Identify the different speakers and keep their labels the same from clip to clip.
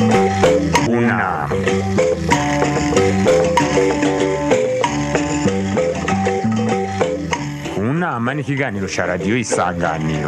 Speaker 1: Una. Unama ni ikiganiro cya radiyo isanganiro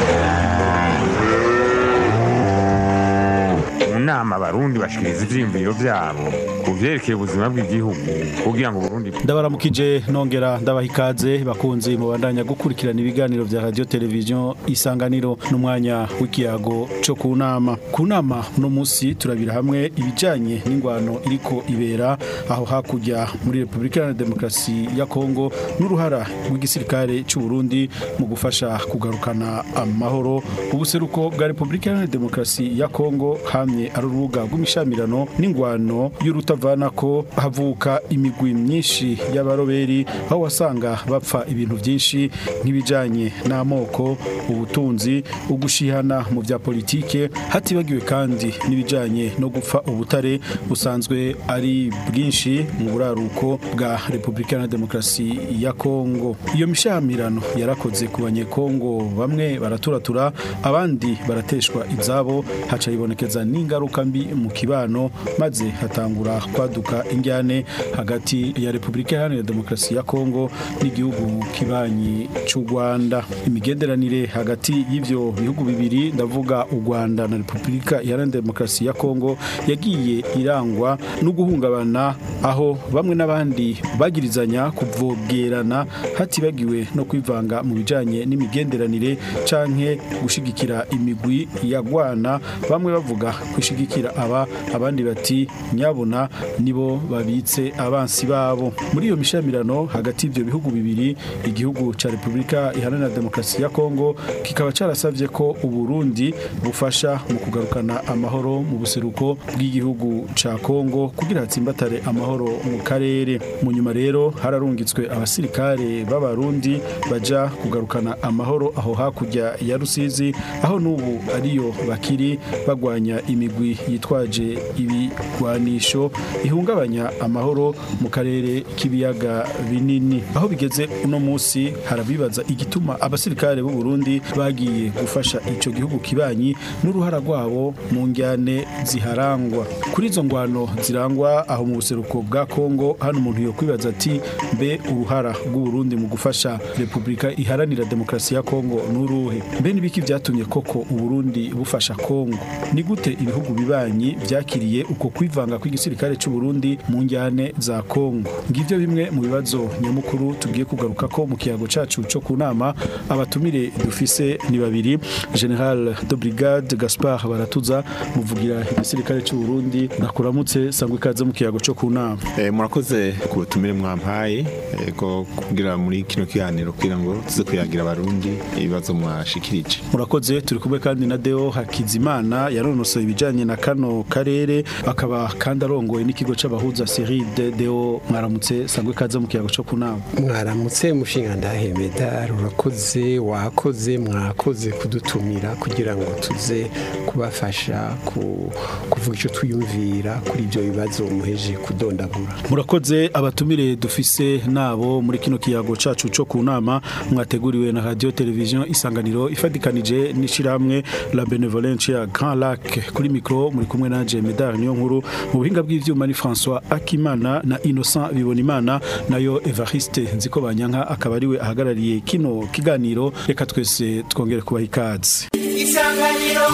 Speaker 1: mu nama abarundi bashikiriza ivyiyumviro vyabo ku vyerekeye ubuzima bw'igihugu kugira ngo Burundi
Speaker 2: ndabaramukije nongera ndabaha ikaze bakunzi mubandanya gukurikirana ibiganiro vya radio televiziyo isanganiro n'umwanya w'ikiyago co ku nama ku nama uno musi turabira hamwe ibijanye n'ingwano iriko ibera aho hakurya muri repubulika iharanira demokarasi ya kongo n'uruhara rw'igisirikare c'u Burundi mu gufasha kugarukana amahoro ubuseruko bwa repubulika iharanira demokarasi ya kongo hamye ari urubuga rw'imishamirano n'ingwano y'urutavana ko havuka imigwi myinshi y'abaroberi aho wasanga bapfa ibintu byinshi nk'ibijanye n'amoko ubutunzi ugushihana mu bya politike hatibagiwe kandi n'ibijanye no gupfa ubutare busanzwe ari bwinshi mu buraruko bwa Repubulika na Demokarasi ya Kongo iyo mishamirano yarakoze ku banyekongo bamwe baraturatura abandi barateshwa izabo haca ibonekeza n'ingaruka mbi mu kibano maze hatangura kwaduka injyane hagati ya Repubulika Iharanira Demokarasi ya Kongo n'igihugu kibanyi cy'u Rwanda imigenderanire hagati y'ivyo bihugu bibiri ndavuga u Rwanda na Repubulika Iharanira Demokarasi ya Kongo yagiye irangwa no guhungabana aho bamwe n'abandi bagirizanya kuvogerana hatibagiwe no kwivanga mu bijanye n'imigenderanire canke gushigikira imigwi yagwana bamwe bavuga kwishigikira aba abandi bati nyabona nibo babitse abansi babo muri iyo mishamirano hagati y'ivyo bihugu bibiri igihugu ca Repubulika Iharanira Demokarasi ya Kongo kikaba carasavye ko Uburundi bufasha mu kugarukana amahoro mu buseruko bw'igihugu ca Kongo kugira hatsimbatare amahoro mu karere mu nyuma rero hararungitswe abasirikare b'abarundi baja kugarukana amahoro aho hakurya ya Rusizi aho n'ubu ariyo bakiri bagwanya imigwi yitwaje ibigwanisho ihungabanya amahoro mu karere k'ibiyaga binini aho bigeze uno munsi harabibaza igituma abasirikare b'u Burundi bagiye gufasha ico gihugu kibanyi n'uruhara rwabo mu njyane ziharangwa kuri izo ngwano zirangwa aho mu buseruko bwa Kongo hano umuntu yo kwibaza ati mbe uruhara rw'u Burundi mu gufasha Repubulika Iharanira Demokarasi ya Kongo n'uruhe mbe nibiki vyatumye koko u Burundi bufasha Kongo ni gute ibihugu bibanyi vyakiriye uko kwivanga kw'igisirikare c'u Burundi mu njyane za Kongo ngivyo bimwe mu bibazo nyamukuru tugiye kugaruka ko mu kiyago cacu co ku nama abatumire dufise ni babiri General de Brigade Gaspard Baratuza muvugira igisirikare c'u Burundi nakuramutse sangwe ikaze mu kiyago co ku nama
Speaker 3: Eh, murakoze ku butumire mwampaye eh, ko kugira muri kino kiganiro kugira ngo tuze kuyagira abarundi ibibazo mwashikirije
Speaker 2: murakoze turi kumwe kandi na Deo Hakizimana yanonosoye ibijanye na kano karere akaba kandi arongoye n'ikigo c'abahuza Seride Deo mwaramutse sangwe ikaze mu kiyago co ku nama
Speaker 4: mwaramutse mushinga ndahemeda rurakoze wakoze mwakoze kudutumira kugira ngo tuze kubafasha ku- kuvuga icyo twiyumvira kuri ibyo bibazo muheje kudondagura
Speaker 2: murakoze abatumire dufise nabo muri kino kiyago cacu co ku nama mwateguriwe na radio television isanganiro ifadikanije n'ishirahamwe la benevolence ya Grand Lac kuri mikro muri kumwe nanje Medar niyo nkuru mu buhinga bw'ivyuma ni François Akimana na Innocent Bibonimana nayo Evariste nziko banyanka akaba ariwe ahagarariye kino kiganiro reka twese twongere kubaha ikaze
Speaker 5: isanganiro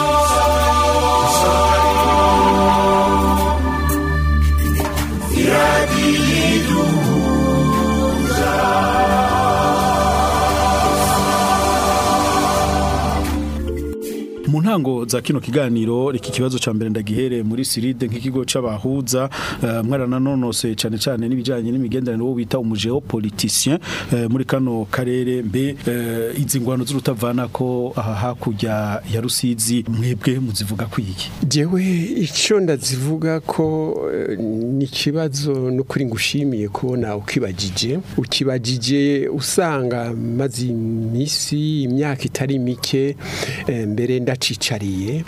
Speaker 2: mu ntango za kino kiganiro reka ikibazo ca mbere ndagihere muri Siride nk'ikigo c'abahuza uh, mwarananonose cane cane n'ibijanye n'imigenderanire wo bita umugeopoliticien uh, muri kano karere mbe uh, izi ngwano z'urutavana ko aha hakurya ya Rusizi mwebwe muzivuga kwiki
Speaker 4: jewe icyo ndazivuga ko eh, ni ikibazo n'ukuri ngushimiye kubona ukibagije ukibagije usanga maze iminsi imyaka itari mike eh, mbere ndaca ndiyicariye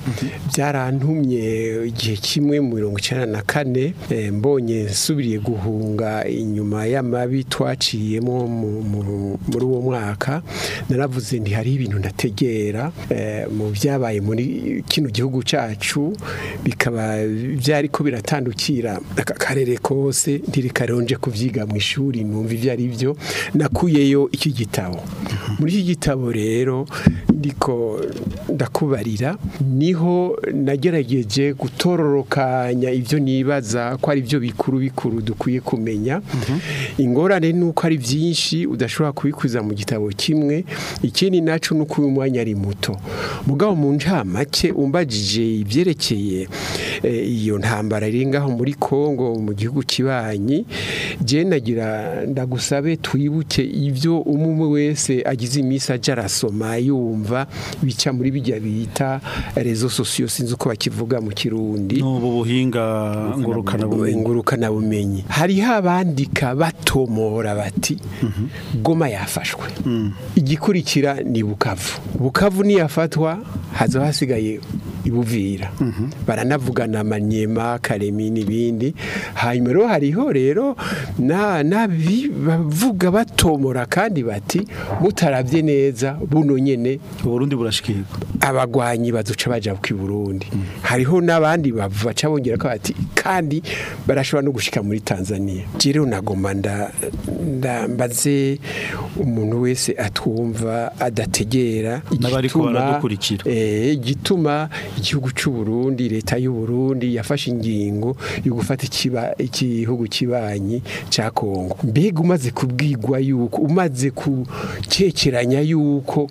Speaker 4: byarantumye igihe kimwe mu mirongo icyenda na kane eh, mbonye nsubiriye guhunga inyuma y'amabi twaciyemo mu- mu- muri uwo mwaka naravuze nti hari ibintu ndategera eh, mu byabaye muri kino gihugu cyacu bikaba byari ko biratandukira aka karere kose ntirikaronje kubyiga mu ishuri numva ibyo ari byo nakuyeyo iki gitabo muri iki gitabo rero ndiko ndakubarira niho nagerageje gutororokanya ibyo nibaza ko ari byo bikuru bikuru dukwiye kumenya ingorane ni uko ari byinshi udashobora kubikuza mu gitabo kimwe ikindi naco ni uko uyu mwanya ari muto mugabo mu ncamake umbajije ibyerekeye eh, iyo ntambara iri ngaho muri Kongo mu gihugu kibanyi je nagira ndagusabe twibuke ibyo umwe wese agize iminsi aja arasoma yumva bica muri bijya bita rezo sosiyo sinzi uko bakivuga mu kirundi
Speaker 2: n'ubu buhinga ngurukana bumenyi
Speaker 4: ngurukana bumenyi hariho abandika batomora bati goma yafashwe igikurikira ni bukavu bukavu niyafatwa haza hasigaye ibuvira baranavugana amanyema karemi n'ibindi hanyuma rero hariho rero na nabi bavuga batomora kandi bati mutarabye neza buno nyene
Speaker 2: uburundi burashikirwa
Speaker 4: abagwanyi baduca baja ku Burundi hariho n'abandi baca bongera ko bati kandi barashobora no gushika muri Tanzania rero nagoma nda nda- mbaze umuntu wese atwumva adategera
Speaker 2: N'abariko
Speaker 4: igituma-
Speaker 2: baradukurikira.
Speaker 4: eh igituma igihugu cy'u Burundi leta y'u Burundi yafashe ingingo yo gufata ikiba igihugu kibanyi ca Kongo mbega umaze kubwirwa yuko umaze kucekeranya yuko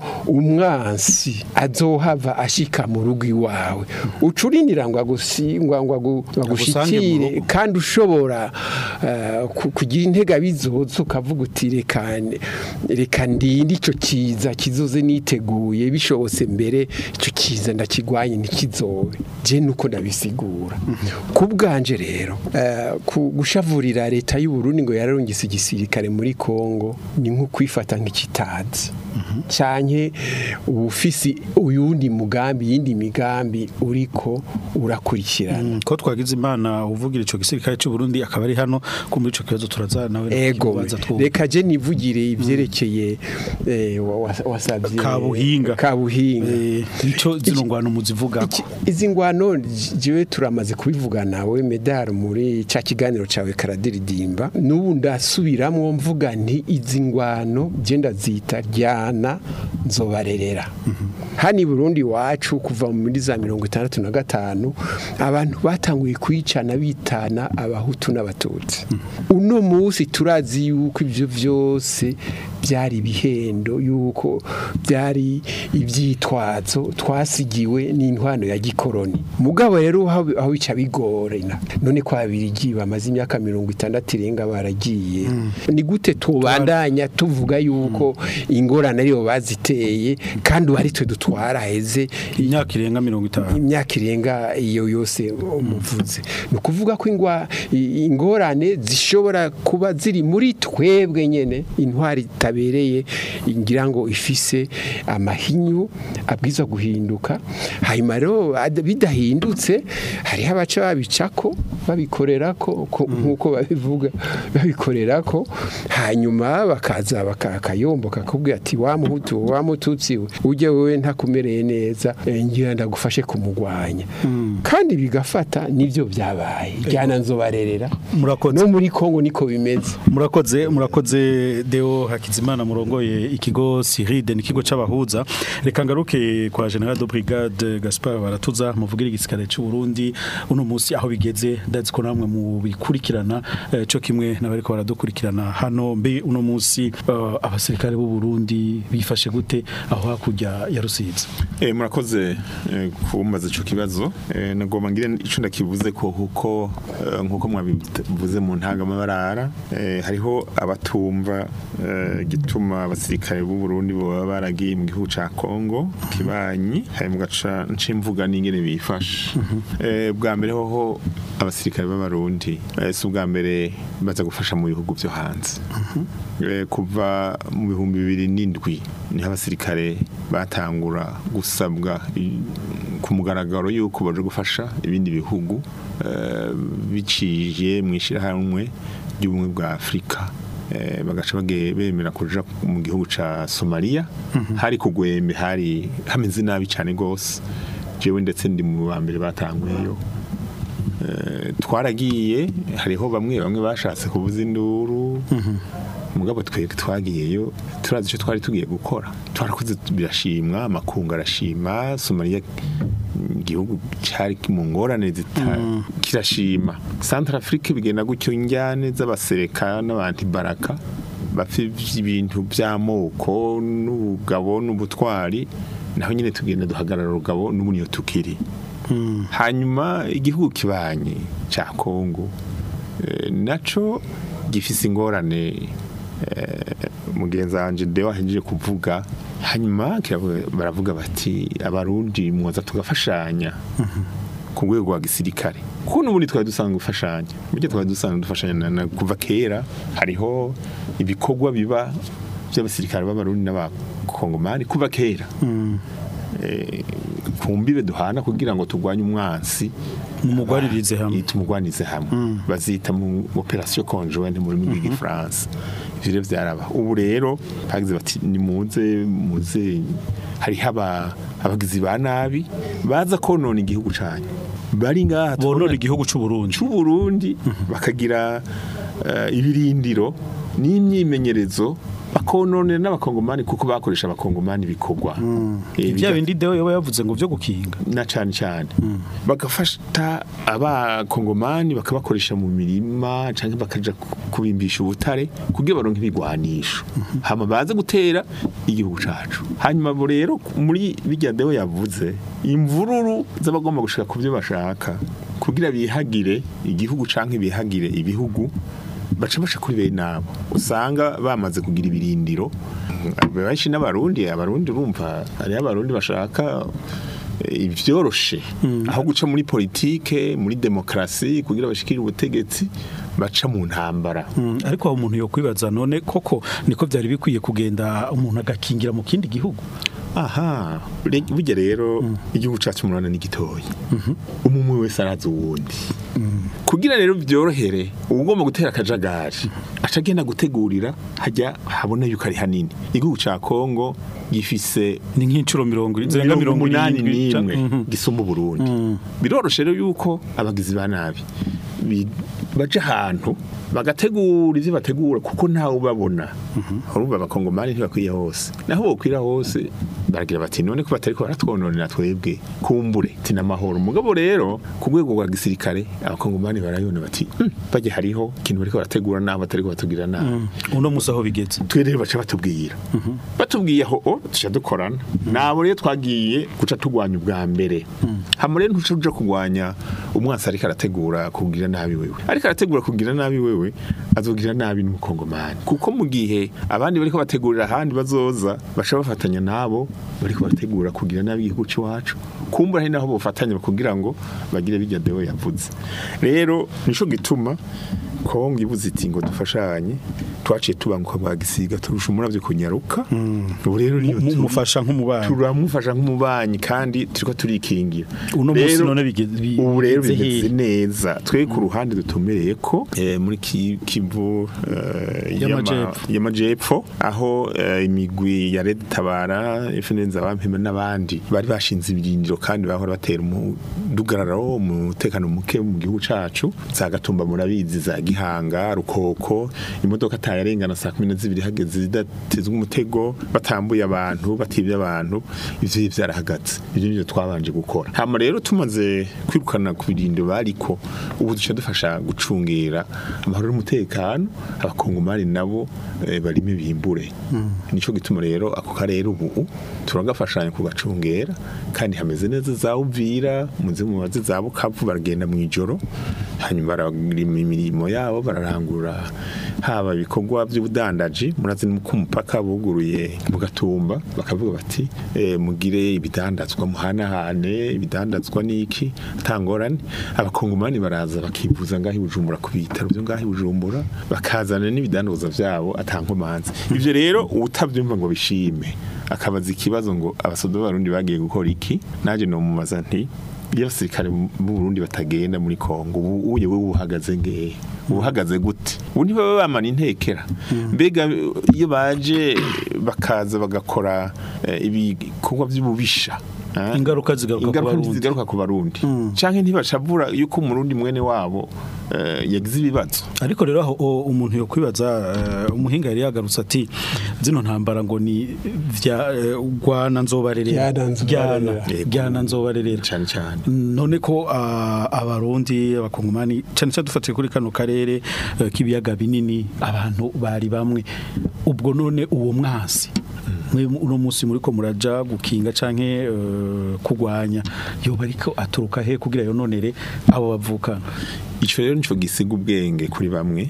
Speaker 4: umwansi azohava ashika mu rugo iwawe ucurinira ngo agusingwa ngo agu-
Speaker 2: Agusange mu
Speaker 4: agushikire
Speaker 2: rugo.
Speaker 4: kandi ushobora eh, ku- kugira intega bizoza ukavuga uti reka reka ndinde ico kiza kizoze niteguye bishobotse mbere ico kiza ndakigwanye ntikizobe je nuko ndabisigura ku bwanje rero eh, ku gushavurira leta y'u Burundi ngo yararungise igisirikare muri Kongo ni nko kwifata nk'ikitazi canke ubufisi uyundi mugambi yindi migambi uriko urakurikirana
Speaker 2: ko twagize imana uvugira ico gisirikare cy'u Burundi akaba ari hano ko muri ico kibazo turaza nawe
Speaker 4: ego
Speaker 2: nakibaza twumva.
Speaker 4: reka je nivugire ivyerekeye eh, wa- wa- wasavye
Speaker 2: Kabuhinga.
Speaker 4: kabuhinga
Speaker 2: Eh, nico zino ngwano muzivuga
Speaker 4: Iki- izi ngwano j- jewe turamaze kubivuga nawe medal muri ca kiganiro cawe karadiridimba n'ubu ndasubiramwo mvuga nti izi ngwano je ndazita ryana nzobarerera hano i Burundi wacu kuva muri za mirongo itandatu na gatanu abantu batanguye kwicana bitana abahutu n'abatutsi uno munsi turazi yuko ivyo vyose byari ibihendo yuko byari ibyitwazo twasigiwe n'intwano ya gikoroni mugabo rero aho aho bica bigorena none kwa birigi bamaze imyaka mirongo itandatu irenga baragiye ni gute tubandanya tuvuga yuko ingorane ariyo baziteye kandi ubu ari twe dutwara heze
Speaker 2: imyaka irenga mirongo itanu
Speaker 4: imyaka irenga iyo yose umuvuze ni ukuvuga ko ingwa i- ingorane zishobora kuba ziri muri twebwe nyene intwari itabereye ngira ngo ifise amahinyu abwiza guhinduka hanyuma rero ad- bidahindutse hariho abaca babicako babikorerako ko- nk'uko babivuga babikorerako hanyuma bakaza bakakayombo kakubwira ati wa muhutu wa mututsi we ujye wewe ntakumereye neza eh, ngira ndagufashe kumugwanya kandi bigafata nivyo byabaye ryana nzobarerera
Speaker 2: Murakoze.
Speaker 4: no muri Kongo niko bimeze
Speaker 2: murakoze murakoze deo hakizimana murongoye ikigo siride ni ikigo c'abahuza reka ngaruke kwa general de brigade gaspar baratuza muvugira igisirikare c'u Burundi uno munsi aho bigeze ndazi ko namwe mu bikurikirana eh, co kimwe n'abariko baradukurikirana hano mbe uno munsi eh, abasirikare b'u Burundi bifashe gute aho hakurya ya Rusizi
Speaker 3: Eh, murakoze eh, kumbaza ico kibazo eh, nagomba ngire ico ndakivuze ko kuko eh, nkuko mwabivuze mu ntangamabarara eh, hariho abatumva eh, gituma abasirikare b'u Burundi baba baragiye mu gihugu ca Kongo kibanyi hari mu gaca ncimvuga n'ingene bifashe eh, bwa mbere hoho abasirikare b'abarundi eh, si ubwa mbere baza gufasha mu bihugu vyo hanze Eh, kuva mu bihumbi bibiri n'indwi niho abasirikare batangura gusabwa i- ku mugaragaro yuko baje gufasha ibindi bihugu eh, biciye mu ishyirahamwe ry'ubumwe bwa afurika eh, bagaca bage- bemera kuja mu gihugu ca somaliya hari kugwembe hari hameze nabi cyane rwose jewe ndetse ndi mu ba mbere batanguyeyo Eh, twaragiye hariho bamwe bamwe bashatse kubuza induru mugabo twebwe twagiyeyo turazi icyo twari tugiye gukora twarakoze birashimwa amakungu arashima somaliya igihugu cyari mu ngorane zita kirashima centre afrique bigenda gutyo injyane z'abasereka n'abantibaraka bafite ibintu by'amoko n'ubugabo n'ubutwari naho nyine tugenda duhagarara urugabo n'ubu niyo tukiri hanyuma igihugu kibanye cya kongo eh, naco gifise ingorane eh, mugenzi wanje dewe ahejeje kuvuga hanyuma kiravuga- baravuga bati abarundi mwoza tugafashanya ku rwego rwa gisirikare kuko n'ubundi twari dusanzwe gufashanya burya twari dusanzwe dufashanya na- na- kuva kera hariho ibikorwa biba by'abasirikare b'abarundi n'abakongomani kuva kera Eh, ku mbibe duhana kugira ngo turwanye umwansi
Speaker 2: mumugwaririze hamwe
Speaker 3: tumugwanize hamwe bazita mu operation conjointe mu rurimi rw'igifaransa ivyo rero vyaraba ubu rero hagize bati nimuze muze hariho aba- abagizi ba nabi baza konona igihugu canyu bari ngaha
Speaker 2: bonora
Speaker 3: tubona-
Speaker 2: igihugu c'u Burundi
Speaker 3: c'u Burundi bakagira eh, ibirindiro n'imyimenyerezo bakononera n'abakongomani kuko bakoresha abakongomani bikorwa Eh,
Speaker 2: bya
Speaker 3: biga-
Speaker 2: bindi dewe yoba yavuze ngo vyo gukinga
Speaker 3: na cyane cyane bagafata abakongomani bakabakoresha mu mirima cyangwa bakaja ku- kubimbisha ubutare kugira baronke ibigwanisho hama baze gutera igihugu cacu hanyuma bo rero muri bijya dewe yavuze imvururu z'abagomba gushika ku byo bashaka kugira bihagire igihugu canke bihagire ibihugu baca baca kuri bene nabo usanga bamaze kugira ibirindiro benshi n'abarundi abarundi urumva hariho abarundi bashaka eh, ivyoroshe aho guca muri politike muri demokrasi kugira bashikire ubutegetsi baca mu ntambara
Speaker 2: Mm, ariko aho umuntu yokwibaza none koko niko byari bikwiye kugenda umuntu agakingira mu kindi gihugu
Speaker 3: aha re- burya rero igihugu cacu murana ni gitoyi umumwe wese arazi uwundi kugira rero byorohere ugomba gutera akajagari aca agenda gutegurira hajya habona yuko ari hanini igihugu ca Kongo gifise
Speaker 2: ni nk'incuro mirongo zirenga
Speaker 3: mirongo
Speaker 2: mirongo
Speaker 3: umunani
Speaker 2: irindwi ca-
Speaker 3: n'imwe
Speaker 2: Mhm.
Speaker 3: gisumba Burundi biroroshe rero yuko abagizi ba nabi bi- baja ahantu bagategura ivyo bategura kuko ntawe ubabona urumva abakongomani ntibakwiye hose naho bokwira hose baragira bati none ko batariko baratwononera twebwe kumbure ati n'amahoro mugabo rero ku rwego rwa gisirikare abakongomani barayona bati "Hmm, bajya hariho ikintu bariko barategura naho batariko batubwira nabi
Speaker 2: uno musi aho bigeze
Speaker 3: twe rero baca batubwira batubwiye aho o tuca dukorana nabo rero twagiye guca tugwanya ubwa mbere hama rero ntuca uja kugwanya umwansi ariko arategura kugira nabi wewe ariko arategura kugira nabi wewe azogira nabi n'umukongomani kuko mu gihe abandi bariko bategurira ahandi bazoza baca bafatanya nabo bariko barategura kugira nabi igihugu c'iwacu kumbura hari naho bofatanya kugira ngo bagire bijya dewe yavuze rero nico gituma kongo ibuze iti ngo dufashanye twaciye tubanguka bwa gisiga turusha umuravyo kunyaruka ubu rero niyo
Speaker 2: Mu-
Speaker 3: turi.
Speaker 2: mufasha nk'umubanyi.
Speaker 3: turamufasha nk'umubanyi kandi turiko turikingira
Speaker 2: Uno musi
Speaker 3: Rero,
Speaker 2: none bigeze- bi-
Speaker 3: ubu rero
Speaker 2: bigeze
Speaker 3: bimeze
Speaker 2: hehe?
Speaker 3: neza twe ku ruhande dutumereye ko eh, muri Ki- kivu eh, y'ama-
Speaker 2: Y'amajepfo.
Speaker 3: y'amajepfo aho eh, imigwi ya Red Tabara FNZ abampema n'abandi bari bashinze ibirindiro kandi bahora batera umudugararo umutekano muke mu gihugu cacu za Gatumba murabizi za Gihanga Rukoko imodoka atayarengana saa kumi na zibiri hageze zidatezwe umutego batambuye abantu batibye abantu ivyo vyarahagaze ivyo nivyo twabanje gukora hama rero tumaze kwirukana ku birindiro bariko ubu duca dufasha gucungera amahoro n'umutekano abakongomani nabo eh, barime bimbure nico gituma rero ako karere ubu turagafashanya kugacungera kandi hameze neza za Uvira muze mubaze za Bukavu baragenda mu ijoro hanyuma bararima imirimo yabo bararangura haba ibikorwa by'ubudandaji murazi ko umupaka buguruye mu gatumba bakavuga bati eh, mugire ibidandazwa muhanahane ibidandazwa n'iki atangorane abakongomani baraza bakivuza ngaho i bujumbura ku bitaro byo ngaho i bujumbura bakazana n'ibidandazwa byabo atankomanzi ivyo rero utavyumva ngo bishime akabaza ikibazo ngo abasoda b'abarundi bagiye gukora iki naje nomubaza nti iyo abasirikare b'u Burundi batagenda muri Kongo ubu uye wewe uhagaze ngehe uhagaze gute ubu ntibaba bamana intekera mbega iyo baje bakaza bagakora eh, ibikorwa by'ububisha ah,
Speaker 2: Ingaruka zigaruka ku
Speaker 3: ingaruka
Speaker 2: Barundi.
Speaker 3: zigaruka ku barundi canke ntibashavura yuko umurundi mwene wabo eh, yagize ibibazo
Speaker 2: ariko rero aho o- umuntu yo kwibaza eh, umuhinga yari yagarutse ati zino ntambara ngo ni vya eh, rwana nzobarerera
Speaker 4: Ryana nzobarerera.
Speaker 2: Ryana- ryana nzobarerera
Speaker 3: cane cane
Speaker 2: none ko ah, abarundi abakongomani cyane cyane dufatiye kuri kano karere eh, k'ibiyaga binini abantu bari bamwe ubwo none uwo mwasi mwe uno munsi muri ko muraja gukinga canke eh, kugwanya yoba ariko aturuka he kugira yononere abo bavukana
Speaker 3: ico rero nico gisiga ubwenge kuri bamwe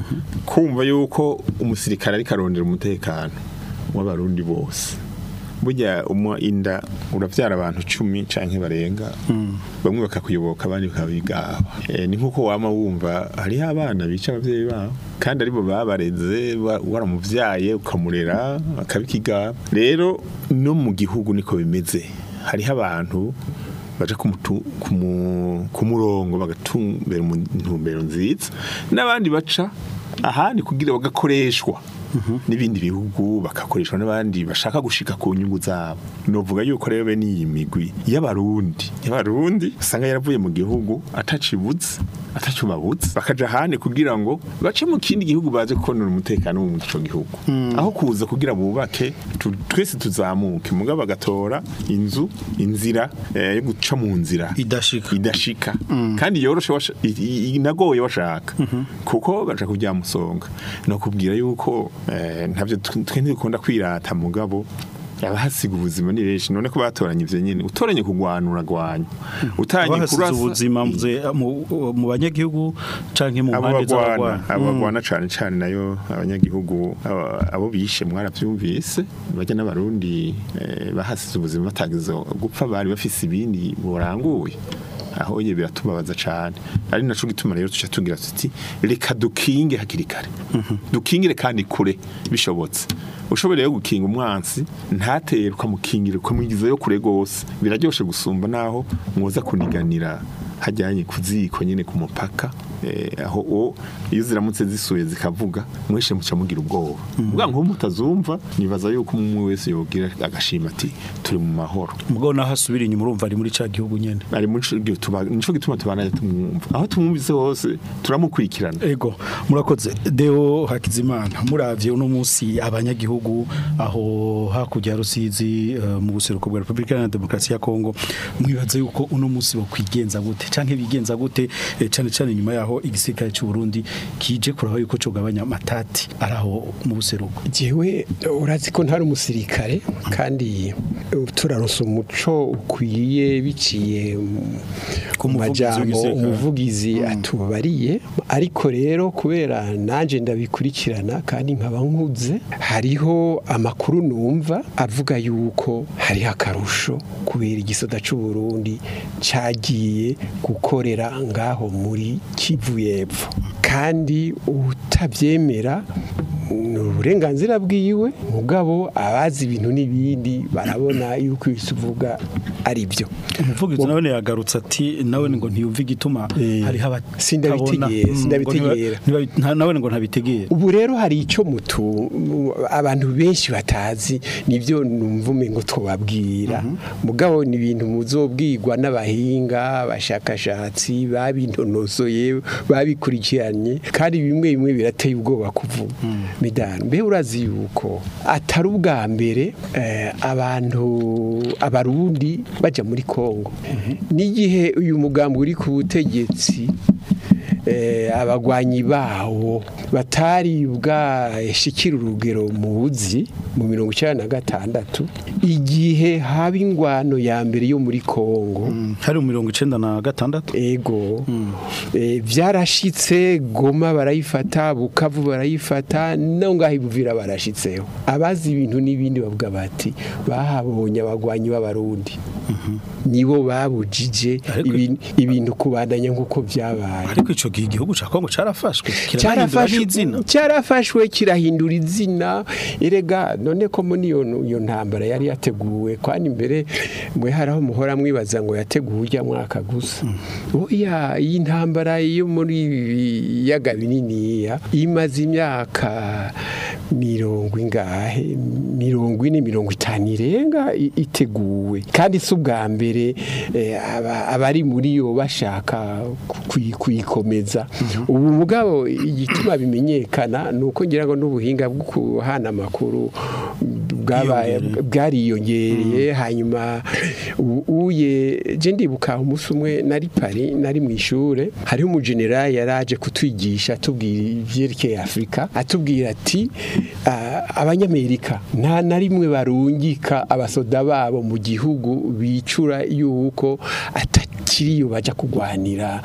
Speaker 3: kumva yuko umusirikare ariko arondera umutekano w'abarundi bose burya umwa inda uravyara abantu cumi canke barenga bamwe bakakuyoboka abandi bakabigaba e, ni nkuko wama wumva hariho abana bica abavyeyi babo kandi aribo babareze wa- waramuvyaye ukamurera akabikigaba rero no mu gihugu niko bimeze hariho abantu baje kumutu- kumu- ku murongo bagatumbera mu ntumbero nziza n'abandi baca ahandi kugira bagakoreshwa n'ibindi bihugu bagakoreshwa n'abandi bashaka gushika ku nyungu zabo novuga yuko rero bene iyi migwi y'abarundi y'abarundi usanga yaravuye mu gihugu atacibuze atacubabuze bakaja ahandi kugira ngo bace mu kindi gihugu baje konora umutekano wo mu ico gihugu aho kuza kugira bubake tu- twese tuzamuke mugabo bagatora inzu inzira eh, yo guca mu nzira
Speaker 2: idashika
Speaker 3: idashika kandi yoroshe washa- i- i- inagoye washaka kuko baja kujya musonga no kubwira yuko eh, ntavyo tw- twe ntibikunda kwirata mugabo abahasiga ubuzima ni benshi none ko batoranye ivyo nyene utoranye kugwanura gwanya utanye
Speaker 2: abahasize
Speaker 3: kurasa
Speaker 2: ubuzima mvuze mu mu banyagihugu canke mu
Speaker 3: abo
Speaker 2: mpande
Speaker 3: bagwana
Speaker 2: z'abagwana
Speaker 3: abo bagwana cane cane nayo abanyagihugu abo- abo bishe mwaravyumvise bajya n'abarundi eh, bahasize ubuzima batagize gupfa bari bafise ibindi buranguye aho ye biratubabaza cane ari naco gituma rero tuca tugira tuti reka dukinge hakiri kare dukingire kandi kure bishobotse ushobora rero gukinga umwansi ntateye ukamukingira ukamwigizayo kure gose biraryoshe gusumba naho mwoza kuniganira hajyanye ku ziko nyine ku mupaka eh, aho o iyo ziramutse zisuye zikavuga mweshe muca mugira ubwoba ubwa nko mutazumva nibaza yuko umwe wese yogira agashima ati turi mu mahoro
Speaker 2: mugabo naho asubira inyuma urumva ari muri ca gihugu nyene
Speaker 3: ari muri ico gihe tuba nico gituma tubanaye tumwumva aho tumwumvise hose turamukurikirana
Speaker 2: Ego murakoze Deo Hakizimana muravye uno munsi abanyagihugu aho hakurya ya Rusizi eh, mu buseruko bwa Republika Iharanira Demokarasi ya Kongo mwibaza yuko uno munsi bo kwigenza gute canke bigenza gute eh, cane cane nyuma yaho igisirikare cy'u Burundi kije kuraba yuko cogabanya amatati araho mu buseruko
Speaker 4: jewe urazi ko ntari umusirikare kandi turaronsa umuco ukwiye biciye mu-
Speaker 2: Ku
Speaker 4: mu
Speaker 2: muvugizi
Speaker 4: majambo
Speaker 2: w'igisirikare.
Speaker 4: umuvugizi atubariye ariko rero kubera nanje ndabikurikirana kandi nkaba nkuze hariho amakuru numva avuga yuko hariho akarusho kubera igisoda c'u Burundi cagiye gukorera ngaho muri Kivu y'Epfo kandi utabyemera ni uburenganzira bwiwe mugabo abazi ibintu n'ibindi barabona yuko ibyo uvuga ari byo
Speaker 2: umuvugizi nawe yagarutse ati nawe ngo ntiyumve igituma
Speaker 4: Eh,
Speaker 2: hariho abatabona
Speaker 4: sindabitegera,
Speaker 2: Mm,
Speaker 4: sindabitegera.
Speaker 2: ngo ntiba- ntiba- nawe ngo ntabitegera
Speaker 4: ubu rero hari icyo mutu abantu benshi batazi nibyo numva ngo tubabwira mugabo ni ibintu muzobwirwa n'abahinga abashakashatsi babintonosoye babikurikiranye kandi bimwe bimwe birateye ubwoba kuvuga midani mbe urazi yuko atari ubwa mbere eh, abantu abarundi bajya muri kongo n'igihe uyu mugambi uri ku butegetsi eh, abagwanyi bawo batari bwashikira urugero muzi mu mirongo icyenda na gatandatu igihe haba ingwano ya mbere yo muri Kongo
Speaker 2: hari mu mirongo icenda na gatandatu
Speaker 4: ego Eh, byarashitse goma barayifata bukavu barayifata no ngaho ibuvira barashitseho abazi ibintu n'ibindi bavuga bati bahabonye abagwanyi b'abarundi nibo babujije
Speaker 2: Ariko-
Speaker 4: ibin- ibintu kubandanya nk'uko byabaye
Speaker 2: ariko ico gihe igihugu ca Kongo carafashwe kiranahindura
Speaker 4: cyarafashwe
Speaker 2: n'izina
Speaker 4: cyarafashwe kirahindura izina erega none ko muri iyo iyo ntambara yari yateguwe kwani imbere mwe haraho muhora mwibaza ngo yateguwe ujya mwaka gusa oya iyi ntambara yo muri yaga binini imaze imyaka mirongo ingahe mirongo ine mirongo itanu irenga i- iteguwe kandi si ubwa mbere eh, aba- abari muri yo bashaka kuyi- kuyikomeza ubu mugabo igituma bimenyekana ni uko ngira ngo n'ubuhinga bwo kuhana amakuru bwabaye bwariyongereye hanyuma u- uye je ndibuka umunsi umwe nari pari nari mu ishure hariho umujenerali yaraje kutwigisha atubwira ivyerekeye afurika atubwira ati "Ah, abanyamerika nta na rimwe barungika abasoda babo mu gihugu bicura yuko atakiriyo baja kugwanira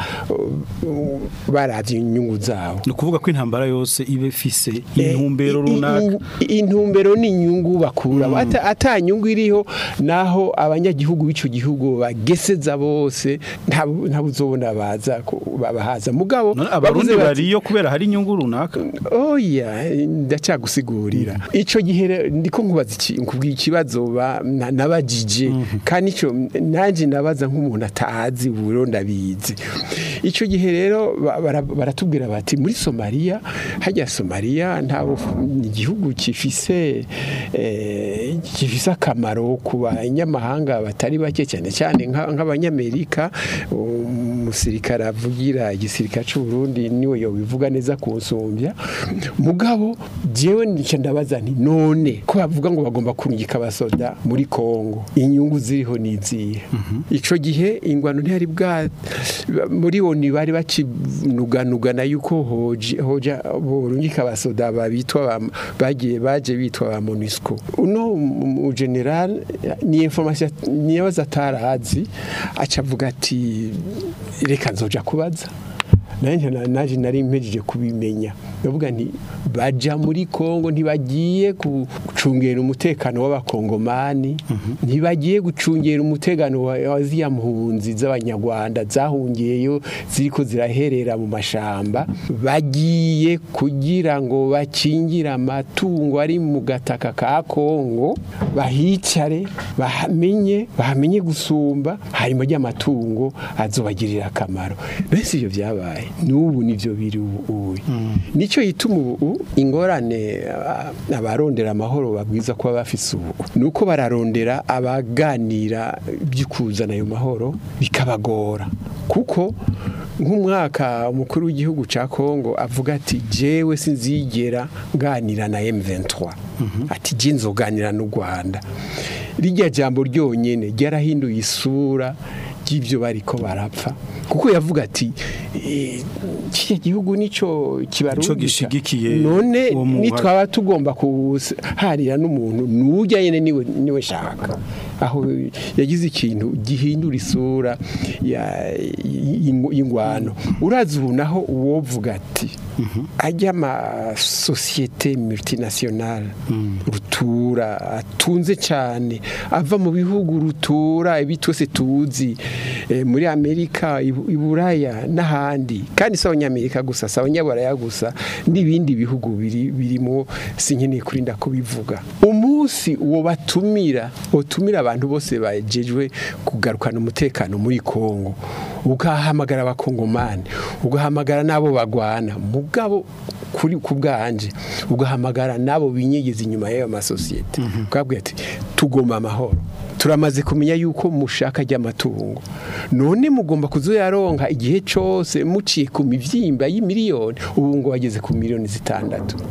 Speaker 4: uh, baravye inyungu zabo
Speaker 2: ni ukuvuga ko intambara yose iba ifise intumbero
Speaker 4: I- i-
Speaker 2: runaka
Speaker 4: i- intumbero ni inyungu bakura ata ata nyungu iriho naho abanyagihugu b'ico gihugu bageseza bose nta nta uzobona baza ku- babahaza mugabo
Speaker 2: None abarundi
Speaker 4: bavuze bati,
Speaker 2: bariyo kubera hari inyungu runaka
Speaker 4: oya ndacagusigurira ico gihe rero ndiko nkubaza iki nkubwiye ikibazo ba- na- nabajije kandi ico nanje nabaza nk'umuntu atazi ubu rero ndabizi ico gihe rero ba- bara- baratubwira bati muri Somalia hajya Somalia nta ni igihugu kifise eh, gifise akamaro ku banyamahanga batari bake cyane cyane nka- nk'abanyamerika umusirikare avugira igisirikare cy'u Burundi niwe yobivuga neza kunsumbya mugabo jewe nica ndabaza nti none ko bavuga ngo bagomba kurungika abasoda muri Kongo inyungu ziriho nizihe ico gihe ingwano ntiyari bwa muri oni bari bakinuganugana yuko hoje hoja borungika abasoda babitwa ba- bagiye baje bitwa ba MONUSCO uno mu general ni information niyabaza atarazi acavuga ati reka nzoja kubaza nanjye na- naje nari mpejeje kubimenya ndavuga nti baja muri Kongo ntibagiye gucungera umutekano w'abakongomani ntibagiye gucungera umutekano wa wa ziriya mpunzi z'abanyarwanda zahungiyeyo ziriko ziraherera mu mashamba bagiye kugira ngo bakingire amatungo ari mu gataka ka Kongo bahicare bahamenye bahamenye gusumba hanyuma ry'amatungo azobagirira akamaro mbese ibyo byabaye n'ubu nivyo biri ubu nicyo yituma ubu ingorane ah, abarondera amahoro babwiza kuba bafise ubu nuko bararondera abaganira by'ukuzana ayo mahoro bikabagora kuko nk'umwaka umukuru w'igihugu ca Kongo avuga ati jewe sinzigera nganira na M23 ati je nzoganira n'u Rwanda rijya jambo ryonyene ryarahinduye isura ry'ibyo bariko barapfa kuko yavuga ati eh, kiriya gihugu nico kibarungika
Speaker 2: gishigikiye
Speaker 4: none
Speaker 2: uwo muhari.
Speaker 4: nitwaba tugomba kuharira n'umuntu nujya nyene niwe niwe shaka aho yagize ikintu gihindura isura ya- y'ing- y'ingwano urazi ubu naho uwovuga ati ajya ama societe multinationale rutura atunze cyane ava mu bihugu rutura ibi twese tuzi eh, muri Amerika i Bu- i Buraya n'ahandi kandi si abanyamerika gusa si abanyaburaya gusa n'ibindi bihugu biri birimo sinkeneye kurinda kubivuga umunsi uwo batumira utumira abantu bose bajejwe kugarukana umutekano muri Kongo ugahamagara abakongomani ugahamagara n'abo bagwana mugabo kuri ku bwanje ugahamagara n'abo binyegeza inyuma y'ayo masosiyete ukabwira ati tugomba amahoro turamaze kumenya yuko mushaka ry'amatungo none mugomba kuzoyaronka igihe cyose muciye ku mivyimba y'imiliyoni ubu ngo wageze ku miliyoni zitandatu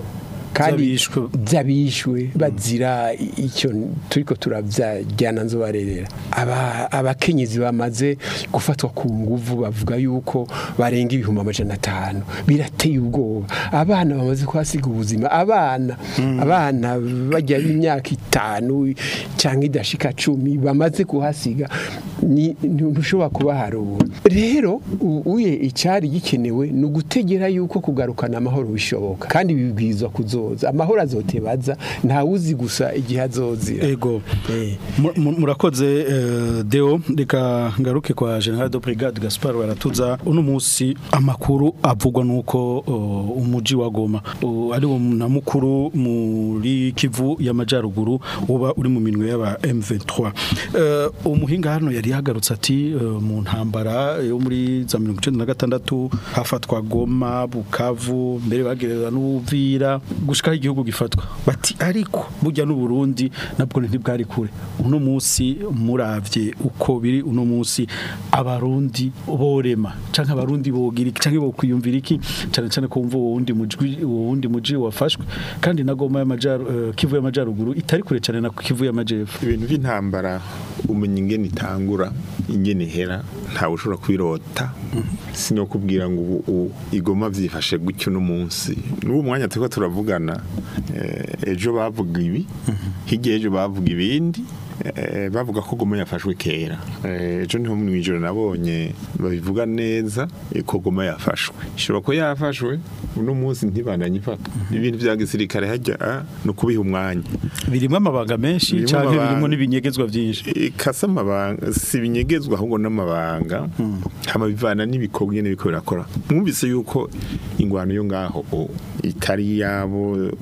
Speaker 4: kandi
Speaker 2: Z'abishwe.
Speaker 4: by'abishwe bazira icyo turiko turabyajyana nzobarerera aba abakenyezi bamaze gufatwa ku nguvu bavuga yuko barenga ibihumbi amajana atanu birateye ubwoba abana bamaze kuhasiga ubuzima abana abana bajya b'imyaka itanu cyangwa idashika cumi bamaze kuhasiga ni ntushobora kubaharura rero u- uye icyari gikenewe ni ugutegera yuko kugarukana amahoro bishoboka kandi bibwirizwa kuzoza amahoro azotebaza ntawuzi gusa igihe azozira
Speaker 2: ego
Speaker 4: Eh.
Speaker 2: Mu- mu- murakoze eh, deo reka ngaruke kwa general de brigade gaspar baratuza uno munsi amakuru avugwa nuko uh, umuji wa goma uh, ari wo na mukuru muri kivu y'amajyaruguru uba uri mu minwe y'aba M23 Eh, umuhinga hano yari yagarutse ati eh, mu ntambara yo muri za 1996 hafatwa goma bukavu mbere bagereza n'ubuvira gushika igihugu gifatwa bati ariko burya n'u Burundi nabwo ntibwari kure uno munsi muravye uko biri uno munsi abarundi borema canke abarundi bogira iki canke bokwiyumvira iki cyane cyane ko wumva uwo wundi muji uwo wundi muji wafashwe kandi na goma y'amajaru eh, kivu y'amajyaruguru itari kure cyane na kivu y'amajyepfo
Speaker 3: ibintu by'intambara umenya ingene itangura ingene ihera ntawe ushobora kubirota sino kubwira ngo ubu ubu igoma byifashe gutyo no munsi n'uwo mwanya turiko turavugana eh, ejo bavuga ibi hirya ejo bavuga ibindi eh, bavuga ko goma yafashwe kera Eh, ejo niho mu ijoro nabonye babivuga neza eh, ko goma yafashwe ishobora ko yafashwe uno munsi ntibandanye ifatwa ibintu vya gisirikare hajya ah, ni ukubiha umwanya
Speaker 2: birimo amabanga menshi
Speaker 3: Birimwo
Speaker 2: canke
Speaker 3: amabanga.
Speaker 2: birimo n'ibinyegezwa byinshi
Speaker 3: ikasa amabanga si ibinyegezwa ahubwo n'amabanga hama bivana n'ibikorwa nyene biko birakora mwumvise yuko ingwano yo ngaho o, itari yabo uh,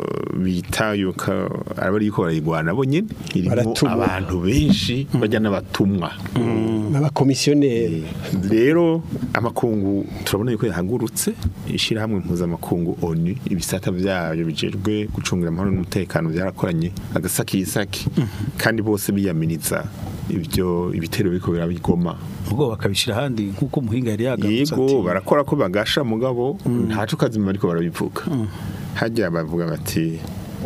Speaker 3: bita yuko abari yuko barayigwana bo nyene irimo
Speaker 4: Baratumwa.
Speaker 3: abantu benshi bajya n'abatumwa
Speaker 4: n'abakomisiyoneri
Speaker 3: rero amakungu turabona yuko yahagurutse ishyirahamwe mpuzamakungu onu ibisata byayo bijejwe gucungira amahoro n'umutekano byarakoranye agasakisaki kandi bose biyaminiza ibyo ibitero biriko birabigoma
Speaker 2: ubwo bakabishira ahandi nk'uko umuhinga yari yagarutse
Speaker 3: yego
Speaker 2: ati
Speaker 3: barakora ko bagasha mugabo ntaco kazima ariko barabivuga hajya bavuga bati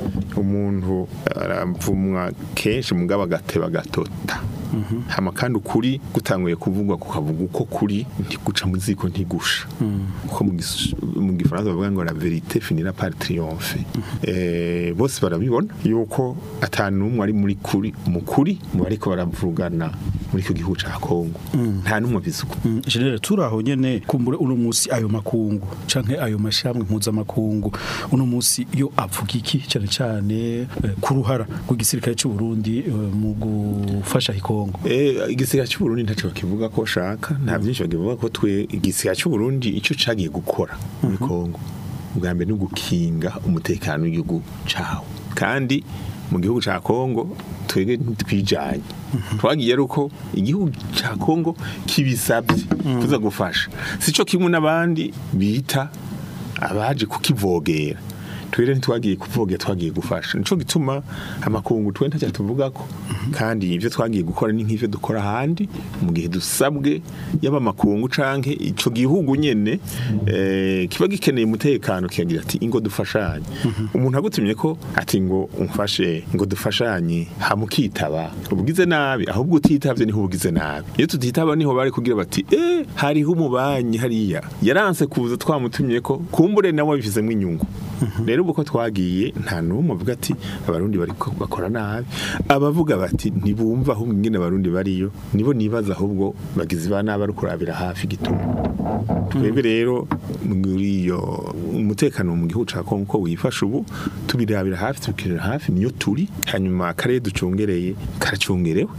Speaker 3: umuntu aravumwa kenshi mugabo agateba agatota hama kandi ukuri gutanguye kuvugwa kukavuga uko kuri ntiguca mu ziko ntigusha kuko mu gis- mu gifaransa bavuga ngo la vérité finira par triomphe eh bose barabibona yuko atanu umwe ari muri kuri mu kuri mu bariko baravugana muri icyo gihugu ca Kongo nta numwe bisuku
Speaker 2: Mm, General turaho nyene kumbure uno musi ayo makungu canke ayo mashamwe mpuzamakungu uno musi yo avuga iki cyane cyane eh, ku ruhara rw'igisirikare cy'u Burundi eh, mu gufasha ikongo
Speaker 3: Eh, igisirikare cy'u Burundi ntaco bakivuga ko shaka nta byinshi bakivuga ko twe igisirikare cy'u Burundi ico cagiye gukora muri Kongo ubwa mbere ni ugukinga umutekano w'igihugu cawo kandi mu gihugu ca Kongo twebwe ntitwijanye twagiye ari uko igihugu ca Kongo kibisabye kuza gufasha sico kimwe n'abandi bita abaje kukivogera twere ntitwagiye kuvogera twagiye gufasha nico gituma amakungu twe ntacyo tuvugako kandi ivyo twagiye gukora ni nk'ivyo dukora ahandi mu gihe dusabwe yaba amakungu canke ico gihugu nyene eh, kiba gikeneye umutekano kiyagira ati ingo dufashanye umuntu agutumye ko ati ngo umfashe ngo dufashanye hamukitaba ubugize nabi ahubwo utitavye niho ubugize nabi iyo tutitaba niho bari kugira bati eh hariho umubanyi hariya yaranse kuza twamutumye ko kumbure nawe bifizemo inyungu rero uko twagiye nta n'umwe avuga ati abarundi bari ko- bakora nabi abavuga bati ntibumva ahubwo ingene abarundi bariyo nibo nibaza ahubwo bagizi ba nabi ari kurabira hafi igituma twebwe rero muri iyo umutekano mu gihugu ca Kongo uko wifashe ubu tubirabira hafi tubikirira hafi niyo turi hanyuma akarere ducungereye karacungerewe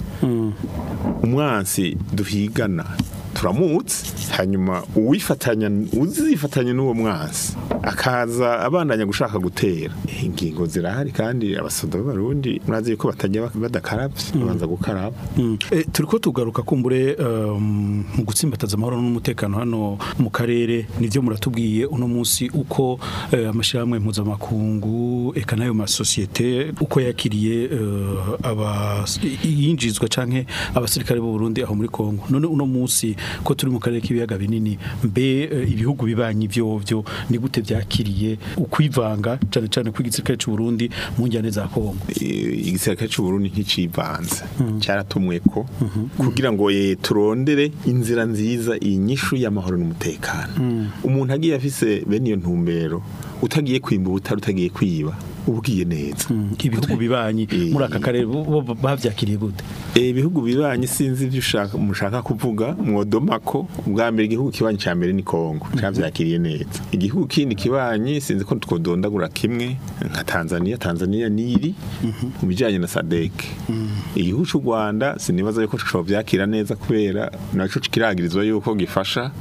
Speaker 3: umwansi duhigana turamutse hanyuma uwifatanya uzifatanya n'uwo mwansi akaza abandanya gushaka gutera ingingo zirahari kandi abasoda b'abarundi murazi yuko batajya badakaravye babanza gukaraba
Speaker 2: Mm. Eh, turiko tugaruka kumbure um, mu gutsimbataza amahoro n'umutekano hano mu karere nivyo muratubwiye uno munsi uko eh, amashirahamwe mpuzamakungu eka nayo masosiyete uko yakiriye eh, aba yinjizwa canke abasirikare b'u Burundi aho muri Kongo none uno munsi ko turi mu karere k'ibiyaga binini mbe eh, ibihugu bibanyi byo byo ni gute byakiriye ukwivanga cyane cyane kw'igisirikare cy'u Burundi mu njyane za Kongo
Speaker 3: Eh, igisirikare cy'u Burundi nk'icivanze cyaratumwe ko kugira ngo eh, turondere inzira nziza inyishu y'amahoro n'umutekano umuntu agiye afise bene iyo ntumbero utagiye kwimba ubutari utagiye kwiba ubwiye neza
Speaker 2: ibihugu bibanyi
Speaker 3: Eh.
Speaker 2: muri aka karere bo bo bavyakiriye gute
Speaker 3: Eh, ibihugu bibanye sinzi ibyo ushaka mushaka kuvuga mwodoma ko ubwa mbere igihugu kibanyi cya mbere ni Kongo cyavyakiriye neza igihugu kindi kibanyi sinzi ko twodondagura kimwe nka Tanzania Tanzania niri mu bijanye na SADC igihugu cy'u Rwanda sinibaza yuko cyo byakira neza kubera naco kiragirizwa yuko gifasha